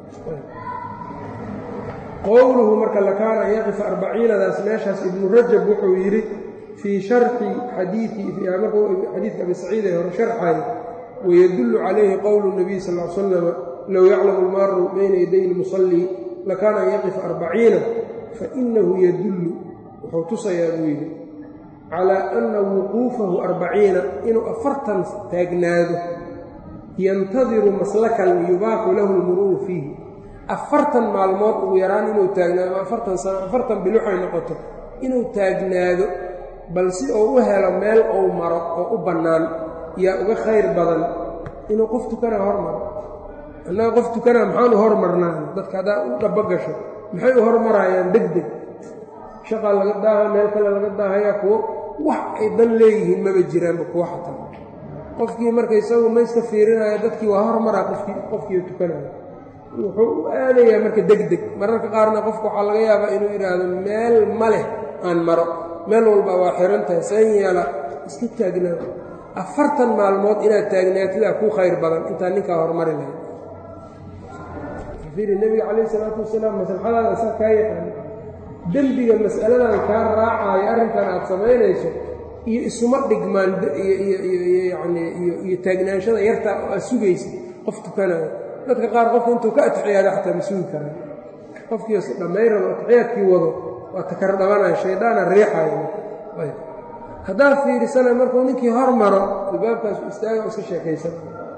qowluhu marka lakaana an yaqifa arbaciinadaas meeshaas ibnu rajab wuxuu yidhi fii sharxi xadiii markuu xadiidka abi saciid ee hore sharxayo wayadullu calayhi qowlu nabiy sal l slama low yaclamu almaaru bayna yaday lmusallii lakaana an yaqifa arbaciina fainahu yadullu wuxuu tusayaa buu yidhi calaa anna wuquufahu arbaciina inuu afartan taagnaado yantadiru maslakan yubaaxu lahu lmuruuru fiihi afartan maalmood ugu yaraan inuu taagnaado afartan sano afartan biluxay noqoto inuu taagnaado bal si uu u helo meel ou maro oo u bannaan yaa uga khayr badan inuu qof tukanaa hormaro annaga qof tukanaa maxaanu hormarnaa dadka haddaa u dhabo gasho maxay u hormarayaan deg deg shaqaa laga daaha meel kale laga daahayaa kuwo wax ay dan leeyihiin maba jiraanba kuwa xataa qofkii marka isagu ma iska fiirinaya dadkii waa hormaraa qofkii qofkii tukanaya wuxuu u aadayaa marka deg deg mararka qaarna qofku waxaa laga yaabaa inuu yidhaahdo meel ma leh aan maro meel walba waa xiran tahay seen yeela iska taagnaa afartan maalmood inaad taagnaatidaa ku khayr badan intaa ninkaa hormari lahayd fiiri nebiga calayh isalaatu wasalaam maslaxadaada isaga kaa yaqaana dembiga mas'aladan kaa raacaayo arrinkan aad samaynayso iyo isuma dhigmaan iyani iyo taagnaanshada yartaa oo aad sugaysa qof tukanayo dadka qaar qofka intuu ka atixiyaada xataa ma sugi karaan qofkiis dhammayn rabo atixiyaadkii wado waa takar dhabanaya shaydaana riixayo haddaad fiirisana markuu ninkii hor maro albaabkaasu istaaga oo iska sheekaysan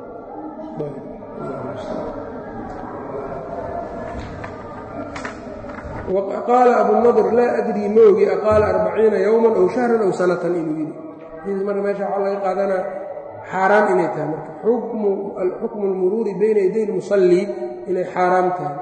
qaala abunadr laa adrii ma ogi aqaala arbaciina yowman ow shahran ow sanatan inuu yidhi marka meesha waxaa laga qaadanaa xaaraan inay tahay marka xukmu lmuruuri bayna yaday lmusallii inay xaaraam tahay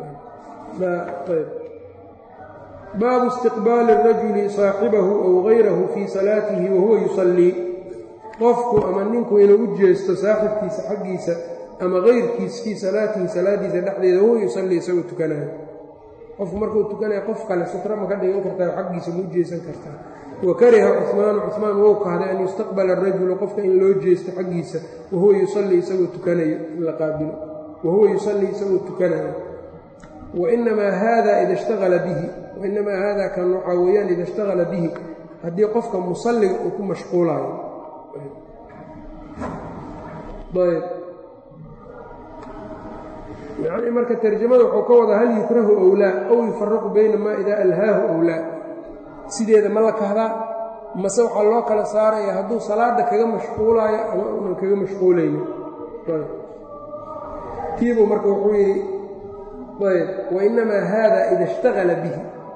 baabu istiqbaali الrajuli saaxibahu ow gayrahu fii salaatihi wahuwa yusallii qofku ama ninku inuu u jeesto saaxibkiisa xaggiisa ama kayrkiis fii salaatihi salaadiisa dhexdeeda huwa yusallii isagoo tukanayo qofku markuu tukanaya qof kale sutra ma ka dhigan kartaa xaggiisa ma u jeesan kartaa wa kariha cuhmaanu cuhmaan wou kahday an yustaqbala arajulu qofka in loo jeesto xaggiisa wahuwa yusallii isagoo tukanayo in la qaabilo wahuwa yusallii isagoo tukanayo wainamaa haada ida ishtagala bihi wainamaa haada kan waxaa weeyaan ida ishtagala bihi haddii qofka musalliga uu ku mashquulaayo ayb yani marka tarjamada wuxuu ka wadaa hal yukrahu owlaa aw yufaraqu bayna maa idaa alhaahu owlaa sideeda ma la kahdaa mase waxaa loo kala saaraya hadduu salaada kaga mashquulaayo ama unan kaga mashquulaynin tiibuu marka wuxuu yidhi ayb wainamaa haada ida ishtagala bihi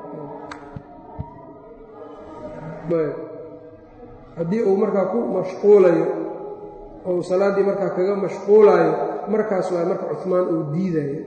ayb haddii uu markaa ku mashquulayo ou salaaddii markaa kaga mashquulaayo markaas waa marka cumaan uu diidayo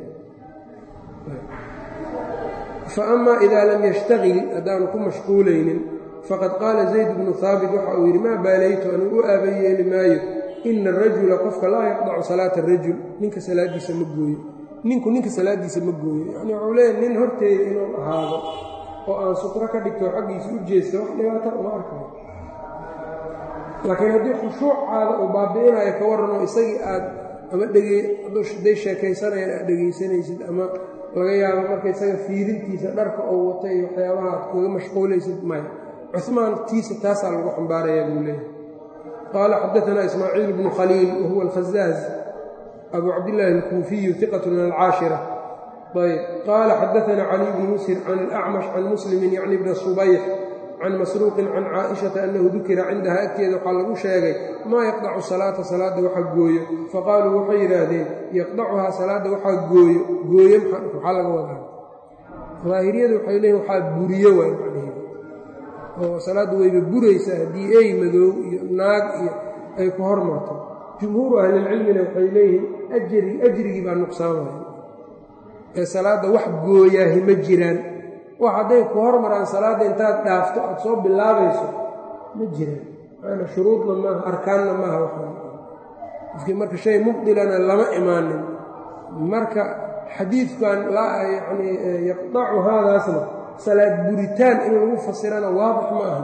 fa amaa idaa lam yashtagil haddaanu ku mashquulaynin faqad qaala zayd bnu haabit waxa uu yidhi maa baalaytu anuu u aaba yeeli maayo ina arajula qofka laa yaqdacu salaata arajul ninka salaaddiisa ma gooyo ninku ninka salaaddiisa ma gooyo yacni waxuu leeyahy nin horteeda inuu ahaado oo aan sutro ka dhigto xaggiisa u jeesta wax dhibaata uma arkayo laakiin haddii khushuucaada uu baabi'inayo ka warranoo isagii aad ama dhday sheekaysanayaan aad dhegaysanaysid ama laga yaabo marka isaga fiirintiisa dharka oo wata iyo waxyaabaha aad kaga mashquulaysid maya cumaan tiisa taasaa lagu xambaarayaa buu leeyahay qaala xadaanaa ismaaciil bnu khaliil wahuwa alkhazaaz abu cabdillaahi alkuufiyu iqat min alcaashira ayb qaala xadaanaa caliy bnu musir can alacmash can muslimin yacni bna subayx can masruuqin can caaishata annahu dukira cindaha agteeda waxaa lagu sheegay maa yaqdacu salaata salaadda waxa gooyo faqaaluu waxay yidhaahdeen yaqdacuhaa salaadda waxaa gooyo gooye maxaa laga wadaa daahiriyadu waxay leeyiin waxaa buriyo waay macnaheedu oo salaaddu wayba buraysaa haddii ey madoow iyo naag iyo ay ku hormarto jumhuuru ahlilcilmina waxay leeyihiin ajri ajrigii baa nuqsaamaya ee salaadda wax gooyaahi ma jiraan wax hadday ku hormaraan salaadda intaad dhaafto aad soo bilaabayso ma jiraan maana shuruudna maaha arkaanna maaha waxaa qofkii marka shay mubdilana lama imaanin marka xadiidkan yacni yaqdacu haadaasna salaad buritaan in lagu fasirana waadix ma aha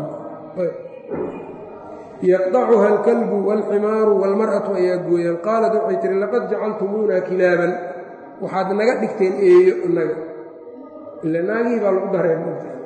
yaqdacuha alkalbu waalximaaru waalmar'atu ayaa gooyaan qaalad waxay tihi laqad jacaltumuuna kilaaban waxaad naga dhigteen eeyo naga ila naagihii baa lagu dareen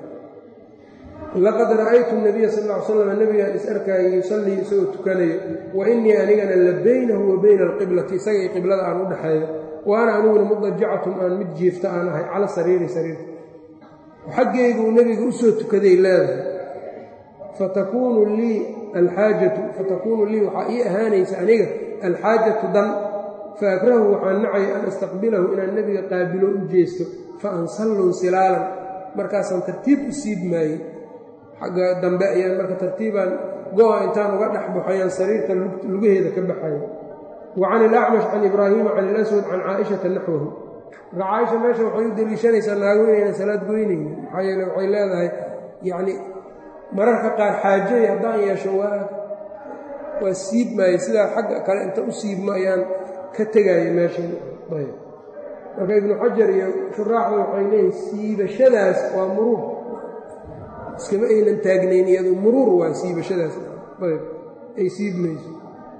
laqad ra'aytu nabiya sal ll ly slam nebigaan is arkaayo yusallii isagoo tukanayo wa innii anigana la baynahu wa bayna alqiblati isaga iyo qiblada aan u dhexeeyo waana aniguna mudajacatun aan mid jiifta aan ahay cala sariiri sariirta xaggeyguu nebiga u soo tukaday leedahay fatakuunu lii alxaajatu fatakuunu lii waxaa ii ahaanaysa aniga alxaajatu dan fa akrahu waxaan nacaya an astaqbilahu inaan nebiga qaabilo u jeesto fa ansallun silaalan markaasaan tartiib u siib maayey xagga dambe ayaan marka tartiibaan go-a intaan uga dhex baxayaan sariirta lugaheeda ka baxaya wa can ilacmash can ibraahiima can ilaswad can caaishata naxwahu marka caaisha meesha waxay u deliishanaysaa naago inaynan salaad goynaynin maxaa yeele waxay leedahay yacni mararka qaar xaajay haddaan yeesho waa waa siib maaye sidaa xagga kale inta u siibma ayaan ka tegaya meeshan ayb marka ibnu xajar iyo shuraaxda waxay leeyihin siibashadaas waa muruur iskama aynan taagnayn iyadu muruur waa siibashadaas ayb ay siibmayso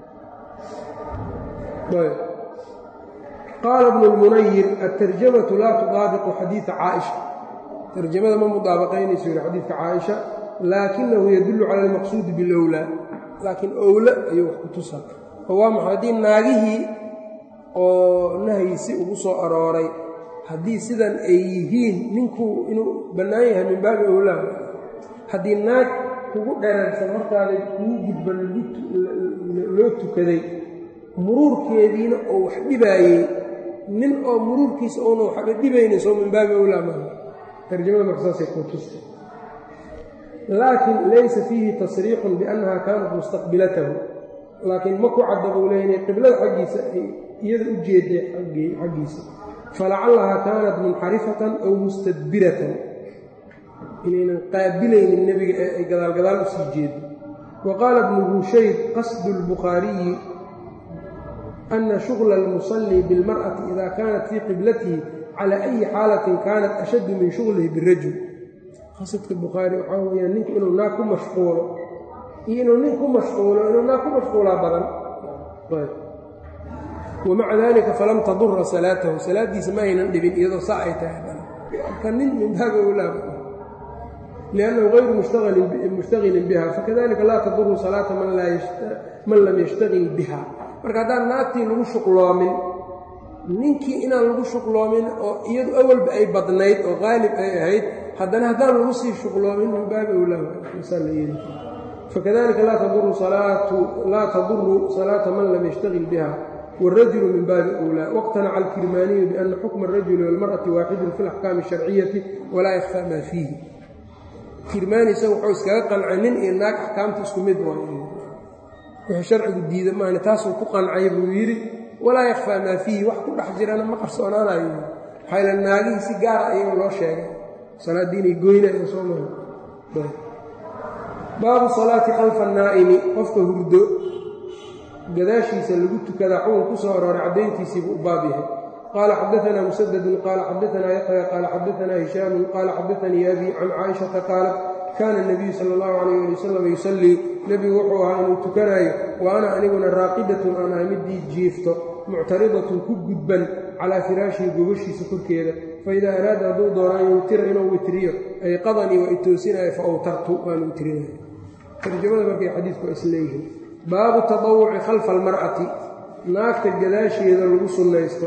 ayb qaala bnu lmunayir altarjamatu laa tudaabiqu xadiida caaisha tarjamada ma mudaabaqaynayso yihi xadiidka caaisha laakinahu yadullu cala almaqsuudi bilowlaa laakiin owla ayuu wax ku tusaa oo waa maxay haddii naagihii oo nahyi ugu soo arooray haddii sidan ay yihiin ninkuu inuu bannaan yahay min baabi owlaa haddii naag kugu dherarsan hortaada kuu gudban loo tukaday muruurkeediina oo wax dhibaayey nin oo muruurkiisa oona waxba dhibaynaysoo min baabi owlaa maaha tarjamada markasaasay kuu tusta laakiin laysa fiihi tasriixun biannaha kaanat mustaqbilatahu laakiin ma ku cadda buu leeya inay qiblada xaggiisa ay iyada u jeeday xaggiisa falacallahaa kaanat munxarifatan aw mustadbiratan inaynan qaabilaynin nebiga ee ay gadaalgadaal u sii jeedo wa qaala ibnu hushayb qasdu lbukhaariyi ana shugla almusallii bilmar'ati ida kaanat fii qiblatihi cala ayi xaalatin kaanat ashaddu min shuglihi birajul qasadka bukhaari waxaa weyaan ninku inuu naag ku mashquulo iyo inuu nin ku mashquulo inuu naag ku mashquulaa badan wamaca dalika falam tadura salaatahu salaaddiisa ma aynan dhibin iyadoo saa ay tahay ka nin min baabi owlaaba liannahu gayru mushtagilin biha fakadalika laa taduru salaata man lam yashtagil biha marka haddaan naagtii lagu shuqloomin ninkii inaan lagu shuqloomin oo iyadu awalba ay badnayd oo qaalib ay ahayd haddana haddaan lagu sii shuqloomin min baabi owlaaba fakadalika laa taduru salaata man lam yashtagil biha wاrajulu min baabi أwlى wاqtanaca alkirmaaniyu biana xukma الrajuli wاlmarأati waaxidun fi اlaxkaami الsharciyati walaa yakfى maa fiihi kirmaani isaga wuxuu iskaga qancay nin iyo naag axkaamta isku mid waay wuxuu sharcigu diida maana taasuu ku qancay buu yidhi walaa yakfaa maa fiihi wax ku dhex jirana ma qarsoonaanayo maxayla naagihii si gaara ayaga loo sheegay salaaddii inay goynayan soo maa baabu salaati khalfa الnaa'imi qofka hurdo gadaashiisa lagu tukadaa xugun ku soo arooray caddayntiisiibuu u baab yahay qaala xadaanaa musadadun qaala xadaanaa yaxya qaala xadaanaa hishaamun qaala xadaanii abi can caaishata qaalat kaana nabiyu sala allahu calayh ali wasalam yusallii nebigu wuxuu ahaa inuu tukanaayo wa ana aniguna raaqidatun aan ahay midii jiifto muctaridatun ku gudban calaa firaashihi gogashiisa korkeeda faidaa araada hadduu doono an yutira inuu witriyo ay qadanii waa itoosinaayo fa awtartu waan witrinaya tarjamada markay xadiidku waa isleeyihiin baabu taطawuci khalfa almar'ati naagta gadaasheeda lagu sunnaysto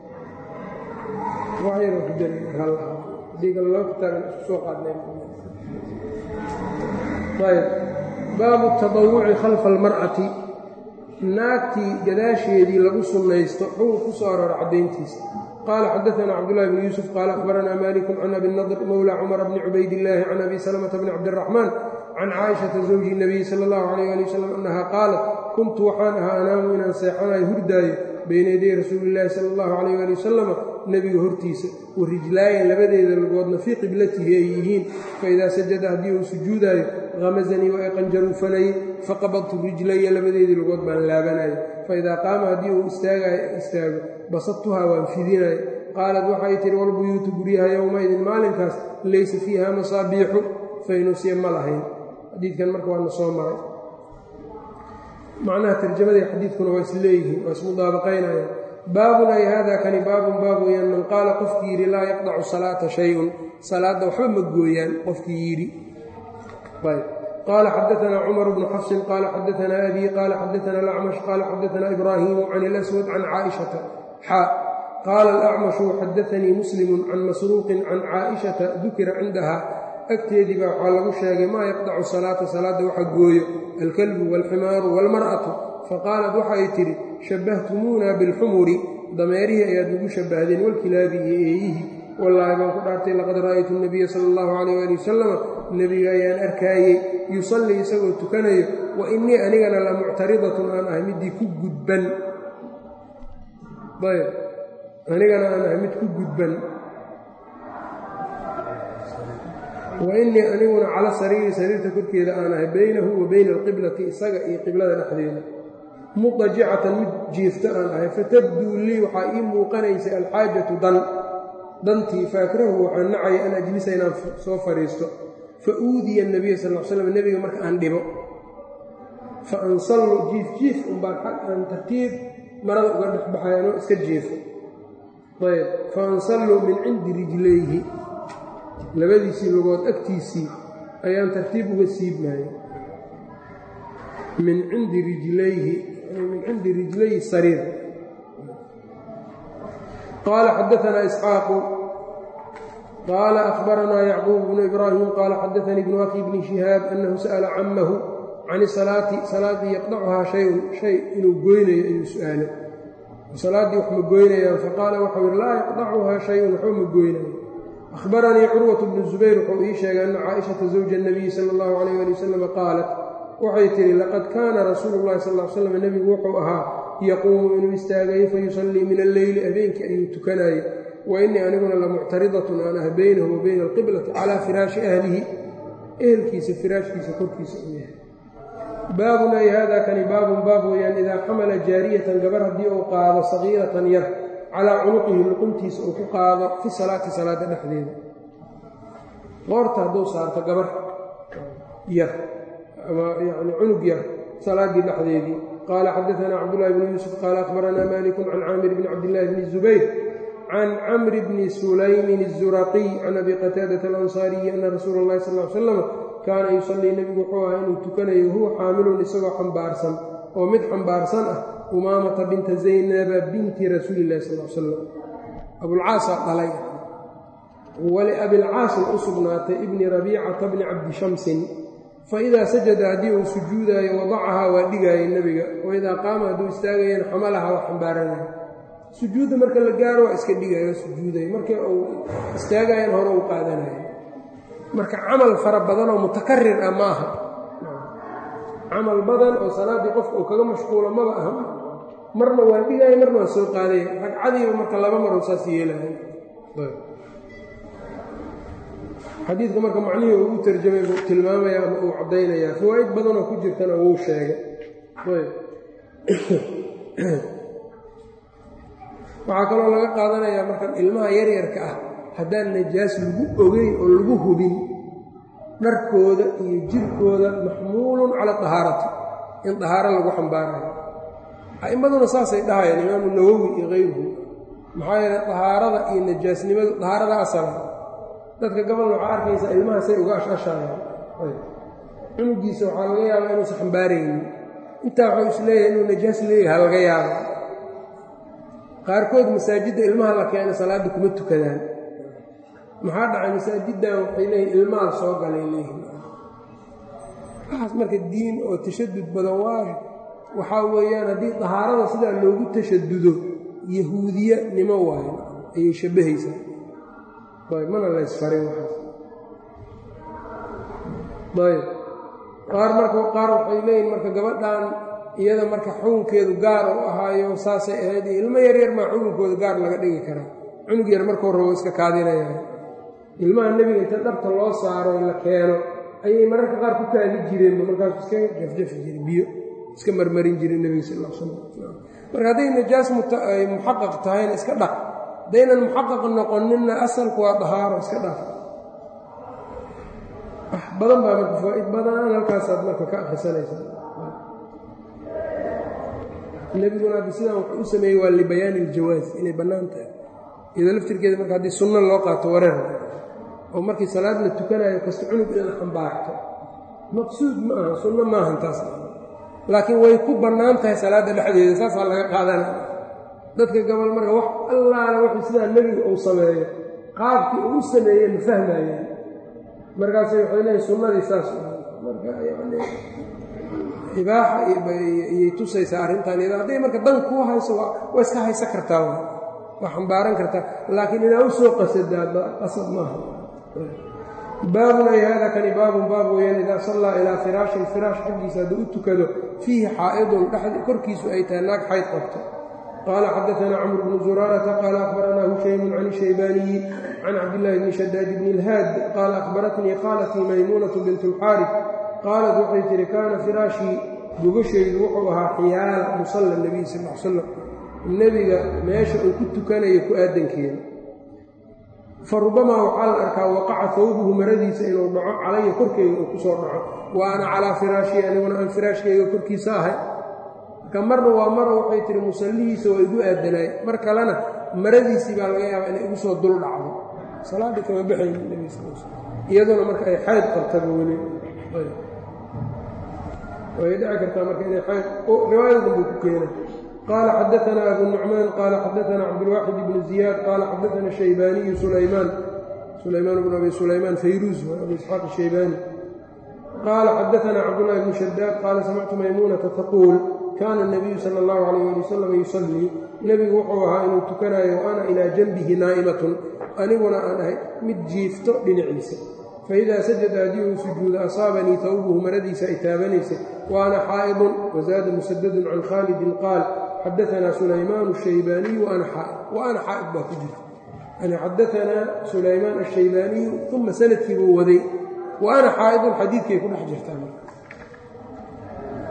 baabu taطawuci khalfa almar'ati naagtii gadaasheedii lagu sunnaysto xugub ku soo aroora caddayntiisa qaala xadaanaa cabdullahi bn yuusuf qaala akhbaranaa maliku can abi nadr mowla cumar bni cubaydillaahi can abi salamata bni cabdiraxmaan can caaishata zawji nabiyi sala allahu calayh ali wasalam annaha qaalat kuntu waxaan ahaa anaamu inaan seexanayo hurdaayo bayna yaday rasuulillaahi sala allahu calayh ali wasalama nebiga hortiisa wa rijlaayan labadeeda lugoodna fii qiblatihi ay yihiin faidaa sajada haddii uu sujuudaayo hamasanii waa iqanjaruufanayey faqabadtu rijlaya labadeedii lugood baan laabanayo faidaa qaama haddii uu istaagayo istaago basadtuhaa waan fidinayo qaalat waxay tihi walbuyuutu guryaha yowmaidin maalinkaas laysa fiiha masaabiixu faynuusya ma lahayn xadiidkan marka waana soo maray macnaha tarjamadii xadiidkuna waa is leeyihiin waa ismudaabaqaynayaan baabun ay hada kani baabun baab weyaan man qaala qofkii yidhi laa yaqdacu salaata shay-un salaadda waxba ma gooyaan qofkii yidhi qaala xadaanaa cumar bnu xafsin qaala xadaanaa abii qaala xadaanaa alacmash qaala xadaanaa ibraahimu can ilaswad can caaishata xaa qaala alacmashu xadaanii muslimun can masruuqin can caaishata dukira cindaha agteedii baa waxaa lagu sheegay maa yaqdacu salaata salaadda waxa gooyo alkalbu waalximaaru waalmar'atu faqaalat waxay tidhi shabbahtumuuna bilxumuri dameerihii ayaad nagu shabbahdeen walkilaabi iyo eeyihii wallaahi baan ku dhaartay laqad ra'aytu nabiya sala allahu calayh ali wasalama nebiga ayaan arkaayey yusallii isagoo tukanayo wa innii anigana la muctaridatun aan ahay middii ku gudban ayb anigana aan ahay mid ku gudban wa innii aniguna cala sariiri sariirta korkeeda aan ahay baynahu wa bayna alqiblati isaga iyo qiblada dhexdeeda mudajicatan mid jiifto aan ahay fatabduu lii waxaa ii muuqanaysay alxaajatu dan dantii faakrahu waxaan nacaya an ajlisa inaan soo fadhiisto fa uudiya nabiya sal l slam nebiga marka aan dhibo fa ansallu jiif jiif unbaan xag aan tartiib marada uga dhexbaxay anoo iska jiifo ayb fa ansalluu min cindi rijlayhi labadiisii lugood agtiisii ayaan tartiib uga siibmaya min cindi rijlayhi min cindi rijlayi sariir qaala xadaanaa isxaaqu qaala ahbaranaa yacquub bnu ibraahim qaala xadaanii bnu akhi bni shihaab annahu sa'ala camahu can isalaati salaaddii yaqdacuhaa shayun shay inuu goynayo ayuu su-aalo salaaddii wax ma goynayaan faqaala waxau yihi laa yaqdacuhaa shayun waxba ma goynayo ahbaranii curwat bnu zubayr wuxuu ii sheegay anna caaishata zawja nabiyi sala allahu calayh ali wasalam qaalat waxay tihi laqad kaana rasuulu llahi sal l slam nebigu wuxuu ahaa yaquumu inuu istaagayo fayusallii min alleyli habeenkii ayuu tukanaayey wa innii aniguna la muctaridatun aan ah baynahu wa bayna alqiblati calaa firaashi ahlihi ehelkiisa firaashkiisa korkiisa uu yahay baabun ay hada kani baabun baab weeyaan idaa xamala jaariyatan gabar haddii uu qaado sagiiratan yar calaa cunuqihi luquntiisa uu ku qaado fi salaati salaada dhexdeeda qoorta hadduu saarto gabar yar ama yani cunug yar salaaddii dhexdeedii qaala xadaanaa cabdullahi bni yuusuf qaala akhbaranaa malikun can caamir bni cabdillahi bni zubayr can camri bni sulaymin الzuraqiy can abi qataadata alansaariyi ana rasuula اllahi sal l slam kaana yusallii nebigu wuxuu ahaa inuu tukanayo huwa xaamilun isagoo xambaarsan oo mid xambaarsan ah umaamata binta zaynaba binti rasuuli illahi sal l slam abulcaasaa dhalay waliabilcaasin u sugnaatay ibni rabiicata bni cabdi shamsin faidaa sajada haddii uu sujuudaayo wadacahaa waa dhigaayay nebiga waidaa qaama hadduu istaagayana xamalaha waa xambaaranaya sujuudda marka la gaaro waa iska dhigaya sujuudaya markii uu istaagayan hore uu qaadanayo marka camal fara badan oo mutakarir ah ma aha camal badan oo salaaddii qofka uu kaga mashquulo maba aha marna waa dhigaya marna waa soo qaadaya ragcadiiba marka laba maroo saas yeelaya xadiidka marka macnihii uu u tarjamay buu tilmaamaya ama uu caddaynayaa fawaa'id badanoo ku jirtana wuu sheegay waxaa kaloo laga qaadanayaa markan ilmaha yaryarka ah haddaan najaas lagu ogeyn oo lagu hubin dharkooda iyo jirkooda maxmuulun cala dahaarati in dahaaro lagu xambaarayo a'immaduna saasay dhahayaan imaamu nawowi iyo kayruhu maxaa yeele dahaarada iyo najaasnimadu dahaarada asala dadka gabalna waxaa arkaysaa ilmahaasay uga ashashayaan cunugiisa waxaa laga yaabaa inuusan xambaaraynin intaa waxuu is leeyahay inuu najaas leeyaha laga yaaba qaarkood masaajidda ilmaha la keena salaadda kuma tukadaan maxaa dhacay masaajiddan waxay leeyihin ilmaha soo galay leeyihin waxaas marka diin oo tashadud badan waa waxaa weeyaan haddii dahaarada sidaa loogu tashadudo yahuudiya nimo waayo ayay shabbahaysaa ayb mana laysfarin waxaas ayb qaar marka qaar waxay leeyihin marka gabadhan iyada marka xukunkeedu gaar u ahaayo saasay ahayd iyo ilmo yaryar maa xukunkooda gaar laga dhigi karaa cunug yar markuu rabo iska kaadinaya ilmaha nebiga inta dhabta loo saaro la keeno ayay mararka qaar ku kaadi jireenba markaasu iska jafjafi jire biyo iska marmarin jire nebiga sal l slam marka hadday najaas muxaqaq tahayna iska dhaq haddaynan muxaqaq noqoninna asalku waa dahaaro iska dhaaf wax badan baa marka faa-id badan halkaasaad marka ka akrisanaysa nebiguna haddi sidaan wuxuu u sameeyey waa libayaani iljawaas inay bannaan tahay iyadoo laftirkeeda marka haddii sunno loo qaato wareer oo markii salaad la tukanayo kasta cunug in la xambaarto maqsuud ma aha sunno maahan taas laakiin way ku bannaan tahay salaadda dhexdeeda saasaa laga qaadana dadka gabal marka wax allaala wuxuu sidaa nebigu uu sameeyo qaabkii uu u sameeye ma fahmayaan markaasay waxay leeyiin sunnadii saas marka yani ibaaxa iyay tusaysaa arrintan iyada hadday marka dan kuu hayso waa iska haysan kartaa waa xambaaran kartaa laakiin inaa u soo qasadaa qasad maaha baabun ay hada kani baabun baab weeyaan idaa sallaa ilaa firaashin firaash xaggiisa hadduu u tukado fiihi xaa'idun korkiisu ay tahay naag xayd qabto qaala xadaanaa camr bnu zuraarata qaala akhbaranaa hushaymun can shaybaaniyi can cabdillaahi bni shadaad bni ilhaad qaala akhbaratnii qaalatii maymuunatu bint اlxaarif qaalat waxay tihi kaana firaashii gogashaydu wuxuu ahaa xiyaala musalla nebiy sal l slam nebiga meesha uu ku tukanayo ku aadankeeda fa rubamaa waxaa la arkaa waqaca hawbuhu maradiisa inuu dhaco calaya korkeyga uu ku soo dhaco wa ana calaa firaashii aniguna aan firaashkayga korkiisa ahay marka marna waa mara waxay tihi musallihiisa waa igu aadanaay mar kalena maradiisii baa laga yaabaa inay igu soo dul dhacdo salaaddii kama baxayn nebi sal sl iyaduna marka ay xayd qabtaba weli way dhici kartaa marka inay xayd riwaayadan buu ku keena qaala xadaanaa abu nucmaan qaala xadaanaa cabdulwaaxid ibnu ziyaad qaala xadaana shaybaaniyu sulaymaan sulaymaan bnu abi sulaymaan fayruus abu isxaaq ashaybaani qaala xadaanaa cabdullahi bnu shadaad qaala samictu maymuunata taquul kaana nabiyu sala allahu calayh ali wasalam yusallii nebigu wuxuu ahaa inuu tukanayo wa ana ilaa janbihi naa'imatun aniguna aan ahay mid jiifto dhinaciisa faidaa sajada haddii uu sujuudo asaabanii tawbuhu maradiisa ay taabanaysa wa ana xaa'idun wazaada musadadun can khaalidin qaal xadaanaa sulaymaan ashaybaaniyu waana xaa'id wa ana xaa'id baa ku jirta yani xadaanaa sulaymaan ashaybaaniyu uma sanadkii buu waday wa ana xaa'idun xadiidkay ku dhex jirtaa marka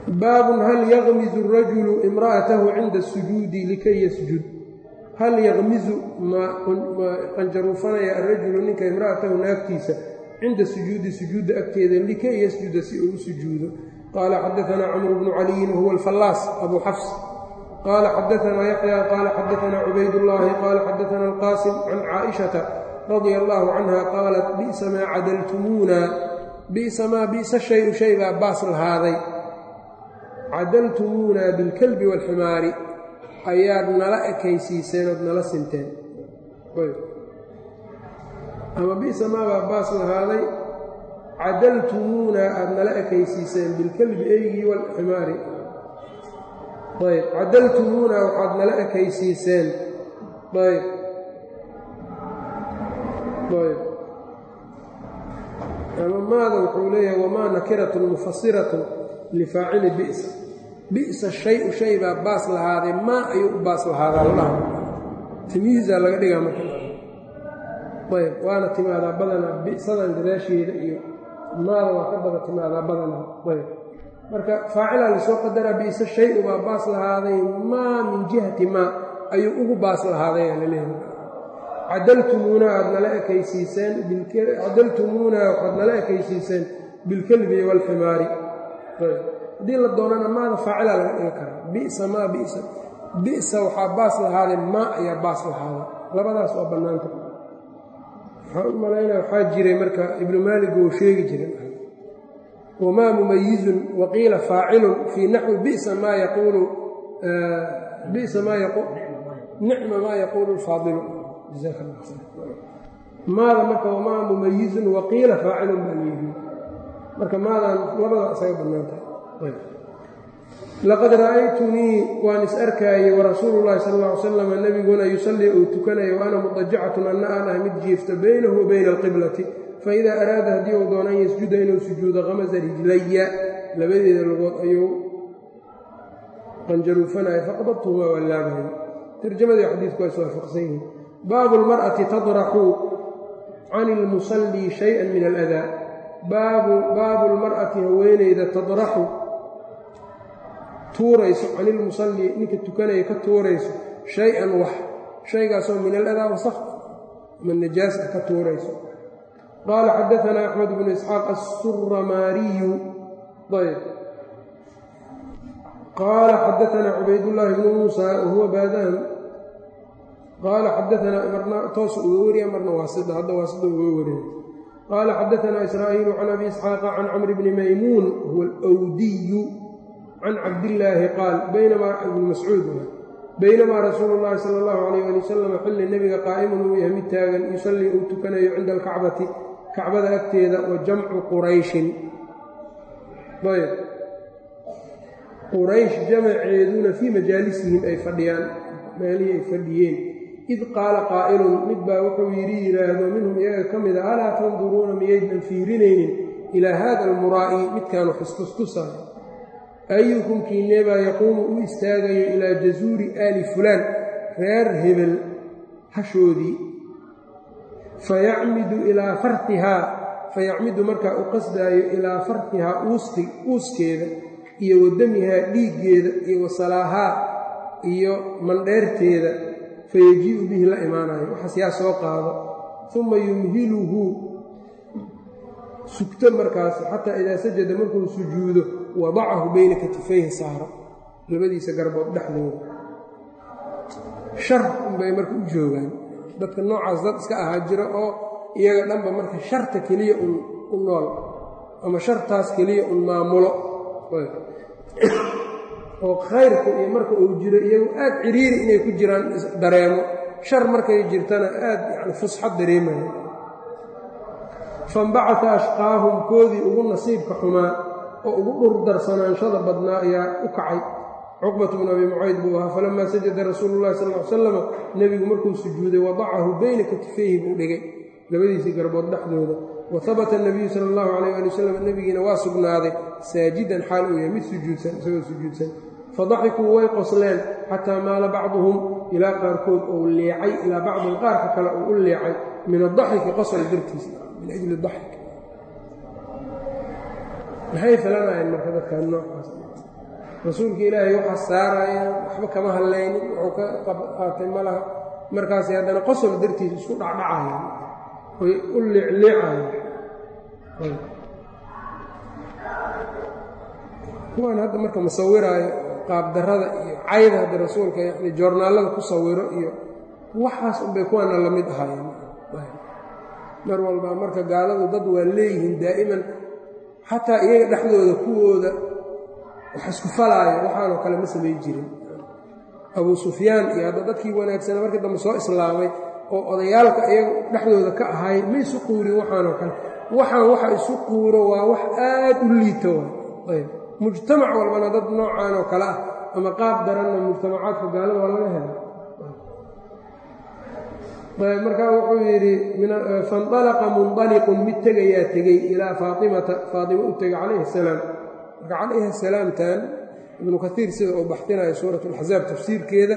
baabun hal yaqmizu rajulu imra'atahu cinda sujuudi likay yasjud hal yaqmizu ma qanjaruufanaya arajulu ninka imra'atahu naagtiisa cinda sujuudi sujuudda agteeda likay yasjuda si uu u sujuudo qaala xadaanaa camru bnu caliyin wahuwa alfallaas abu xafs qaala xadaanaa yaxya qaala xadaanaa cubaydullaahi qaala xadaanaa alqaasim can caaishata radia allaahu canha qaalat bi'sa maa cadaltumuuna bi'sa maa bi'sa shayu shay baa baas lahaaday cadaltumuuna bilkalbi waalximaari ayaad nala ekaysiiseen ood nala sinteen ama bi'sa maa baa baas lahaaday cadaltumuuna aada nala ekaysiiseen bilkalbi eygii waalximaari ayb cadaltumuuna waxaad nala ekaysiiseen ayb ayb ama maada wuxuu leeyahay wamaa nakiratun mufasiratun lifaacili bi'sa bi'sa shayu shay baa baas lahaaday maa ayuu u baas lahaadaa ladhaha timiisaa laga dhigaa marka ayb waana timaadaa badanaa bi'sadan gadaasheeda iyo maada waa ka bada timaadaa badanaa ayb marka faacilaa lasoo qadaraa bi'sa shay-u baa baas lahaaday maa min jihati maa ayuu ugu baas lahaaday aa laleeyahay cadaltumuuna aad nala ekaysiiseen cadaltumuuna waxaad nala ekaysiiseen bilkelbi waalximaari haddii la doonana maada faacilaa laga dhigi karaa bisa maa bisa bisa waxaa baas lahaaday maa ayaa baas lahaaday labadaas waa bannaanta waxaan u malaynaya waxaa jiray marka ibnu maalig oo sheegi jiray wamaa mumayizun waqiila faacilun fii naxwi bisa maa yaquulu bisa maa nicma maa yaquulu lfaadilu maada marka wamaa mumayizun waqiila faacilun baa layidhi marka maadaan labada isaga bannaantahay laqad ra'aytunii waan is arkaayey warasuulu llahi sal alla ly salam nebiguna yusallii uu tukanayo wa ana mudajacatun anna aan ah mid jiifta baynahu wa bayna alqiblati faidaa araada haddii uu doono an yasjuda inuu sujuudo qamasa rijlaya labadeeda lugood ayuu qanjaruufanaya faqbadtuhumaa waa laabaya tarjamadii xadiidku waa iswaafaqsan yihiin baabu lmar'ati tadraxu can ilmusallii shay-an min aladaa baabu baabu lmar'ati haweeneyda tadraxu tuurayso can ilmusallii ninka tukanaya ka tuurayso shay-an wax shaygaasoo min aladaa wasaq ama najaas ah ka tuurayso qaala xadaanaa axmed bnu isxaaq assuramaariyu ayb qaala xadaanaa cubaydullaahi bnu muusa wahuwa baadahan qaala xadaanaa marna toos uga wariya marna waasida hadda waasida uga wariya qaala xadaanaa israa'iilu can abi isxaaqa can camri bni maymuun huwa alwdiyu can cabdillaahi qaal baynamaa ibni mascuud baynamaa rasuulu llaahi sala allahu calayh ali wasalam xilli nebiga qaa'imun uu yahay mid taagan yusallii uu tukanayo cinda alkacbati kacbada agteeda wa jamcu qurayshin ayb quraysh jamaceeduna fii majaalisihim ay fadhiyaan meelihii ay fadhiyeen id qaala qaa'ilun mid baa wuxuu yidhi yidhaahdo minhum iyaga ka mida alaa tanduruuna miyaydnan fiirinaynin ilaa haada almuraa'i midkaanu xustustusaayo ayukum kiineebaa yaquumu u istaagayo ilaa jasuuri aali fulaan reer hebel hashoodii fayacmidu ilaa fartihaa fayacmidu markaa u qasdaayo ilaa fartihaa uusti uuskeeda iyo wadamihaa dhiiggeeda iyo wasalaahaa iyo mandheerteeda fayajii'u bihi la imaanayo waxaas yaa soo qaado uma yumhiluhu sugto markaas xataa idaa sajada markuu sujuudo wadacahu bayna katifayhi saaro labadiisa garbood dhexdooda shar unbay marka u joogaan dadka noocaas dad iska ahaa jira oo iyaga dhanba marka sharta keliya un u nool ama shartaas keliya un maamulo oo khayrka iyo marka uu jiro iyagu aad ciriiri inay ku jiraan dareemo shar markay jirtana aad yani fusxad dareemaya fambacata ashqaahum koodii ugu nasiibka xumaa oo ugu dhurdarsanaanshaada badnaa ayaa u kacay cuqbatu bnu abi mucayd buu ahaa falamaa sajada rasuulu llahi sal ly salam nebigu markuu sujuuday wadacahu bayna katifayhi buu dhigay labadiisii garbood dhexdooda wa habata nabiyu sala allahu calayh ali wasalam nebigiina waa sugnaaday saajidan xaal uu yahay mid sujuudsan isagoo sujuudsan fadaxikuu way qosleen xataa maala bacduhum ilaa qaarkood ou leecay ilaa bacdin qaarka kale uu u leecay min adaxiki qosol dartiis min ajli daxik maxay filanayeen marka dadkaan noocaas rasuulka ilaahay waxaa saaraya waxba kama hadlaynin wuxuu ka qaatay ma laha markaasay haddana qosol dartiisa isku dhacdhacaya oy u liicliicaya kuwaan hadda marka musawiraayo qaabdarrada iyo cayda hadda rasuulka yani joornaallada ku sawiro iyo waxaas unbay kuwaana la mid ahaayeen mar walba marka gaaladu dad waa leeyihiin daa'iman xataa iyaga dhexdooda kuwooda wax isku falaayo waxaanoo kale ma samayn jirin abuu sufyaan iyo hadda dadkii wanaagsana markii dambe soo islaamay oo odayaalka iyaga dhexdooda ka ahay ma isu quurin waxaanoo kale waxaan waxa isu quuro waa wax aad u liito ayb mujtamac walbana dad noocaan oo kale ah ama qaab daranna mujtamacaadka gaalada waa laga hela ayb markaa wuxuu yidhi faindalaqa mundaliqun mid tegayaa tegey ilaa faatimata faatima u tegay calayhi asalaam marka calayhi asalaamtan ibnu kaiir sida uu baxtinayo suurat alaxzaab tafsiirkeeda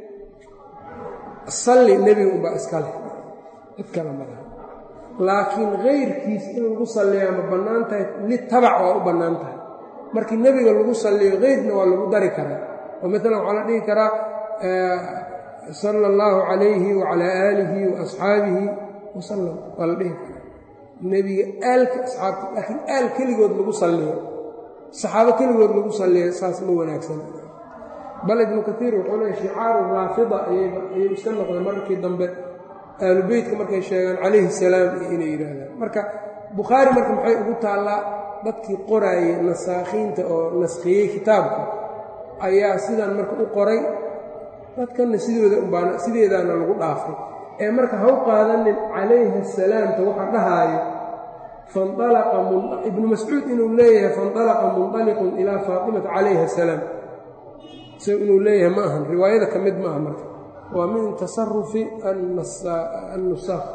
salli nebiga unbaa iska leh cid kale malaha laakiin kayrkiis in lagu salliyaa ma bannaan tahay litabac waa u bannaan tahay markii nebiga lagu salliyo keyrna waa lagu dari karaa oo maalan waxaa la dhihi karaa sala allahu calayhi wacalaa aalihi wa asxaabihi wasalam waa la dhihi karaa nebiga aalka asxaabta laakiin aal keligood lagu salliyo saxaabo keligood lagu salliyo saas ma wanaagsan bal ibnu kaiir wuxuu leeya shicaaru raafida ayay iska noqdeen markii dambe aalu beytka markay sheegaan calayhi salaam iyo inay yidhaahdaan marka bukhaari marka maxay ugu taallaa dadkii qoraayey nasaakhiinta oo naskhiyey kitaabka ayaa sidan marka u qoray dadkanna sidooda umbaan sideedaana lagu dhaafay ee marka ha u qaadanin calayhi asalaamta waxa dhahaayo faindalaqa ibnu mascuud inuu leeyahay faindalaqa mundaliqun ilaa faatimata calayhi asalaam isaga inuu leeyahay ma ahan riwaayada ka mid ma aha marka waa min tasarufi annusaakh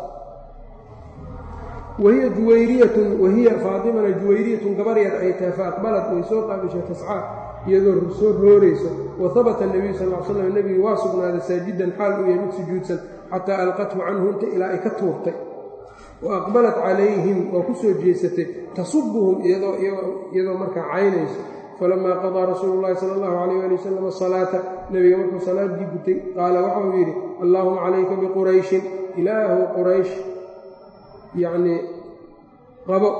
wahiya juwayriyatun wahiya faatimana juwayriyatun gabaryad ay tahay fa aqbalat way soo qaabishay tascaa iyadoo soo roorayso wa habata nebiyu sal l slam nebigi waa sugnaaday saajidan xaal uu yahay mid sujuudsan xataa alqathu canhu inta ilaa ay ka tuurtay wa aqbalat calayhim waa ku soo jeesatay tasubuhum iyadoo markaa caynayso falamaa qadaa rasuulu llahi sala allahu calayh ali wasalam asalaata nebiga markuu salaaddii gutay qaala waxauu yidhi allaahuma calayka biqurayshin ilaahu quraysh yacnii qabo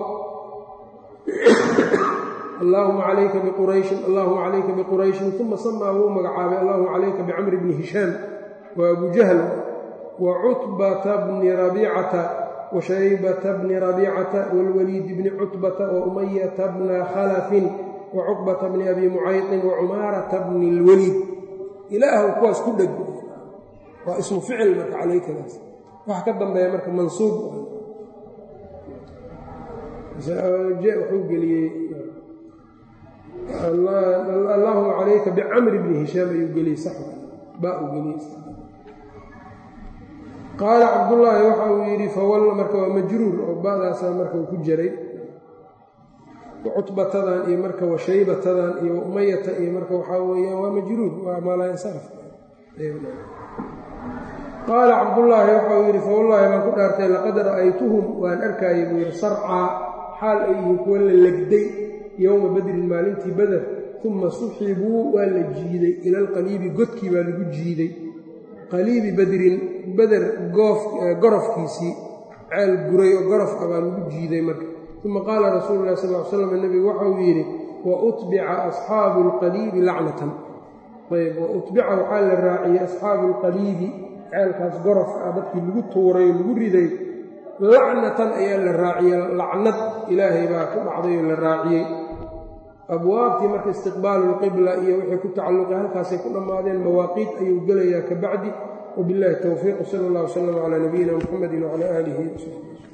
allaahuma calayka biqurayshin allahuma calayka biqurayshin uma samaa wuu magacaabay allahuma calayka bicamri bni hishaam wa abu jahl wa cutbata bni rabiicata wa shaybata bni rabiicata waalwaliid bni cutbata wa umayata bna khalafin wa cuqbata bni abi mucayqin wa cumaarata bni اlwaliid ilaahu kuwaas ku dheg waa ismu ficil marka calaykadaas waxa ka dambeeya marka mansuub wuxuu geliyey allaahuma calayka bicamri bni hishaam ayuu geliyey sax baa uu geliyey qaala cabdullaahi waxa uu yidhi fawalla marka waa majruur oo ba'daasaa marka uu ku jiray cutbatadan iyo marka washaybatadan iyo umayata iyo marka waxaa weeyaan waa majruur waa maalansaraf qaala cabdullaahi waxa uu yidhi fawallaahi baan ku dhaartay laqad ra'aytuhum waan arkaayay buu yidhi sarcaa xaal ay yihiin kuwa la legday yowma badrin maalintii bader uma suxibuu waa la jiiday ila alqaliibi godkii baa lagu jiiday qaliibi badrin beder gorofkiisii ceel guray oo gorof ah baa lagu jiiday marka uma qaala rasuulu lahi sal l slam nebigu waxauu yidhi wa utbica asxaabu alqaliibi lacnatan ayb wa utbica waxaa la raaciyey asxaabu alqaliibi ceelkaas gorofka ah dadkii lagu tuuray oo lagu riday lacnatan ayaa la raaciyey lacnad ilaahay baa ku dhacday oo la raaciyey abwaabtii marka istiqbaalu lqibla iyo wixii ku tacalluqay halkaasay ku dhammaadeen mawaaqiit ayuu gelayaa ka bacdi wabillahi towfiiq sala allah wslam calaa nabiyina muxamedi wcala aalihi wsaxbi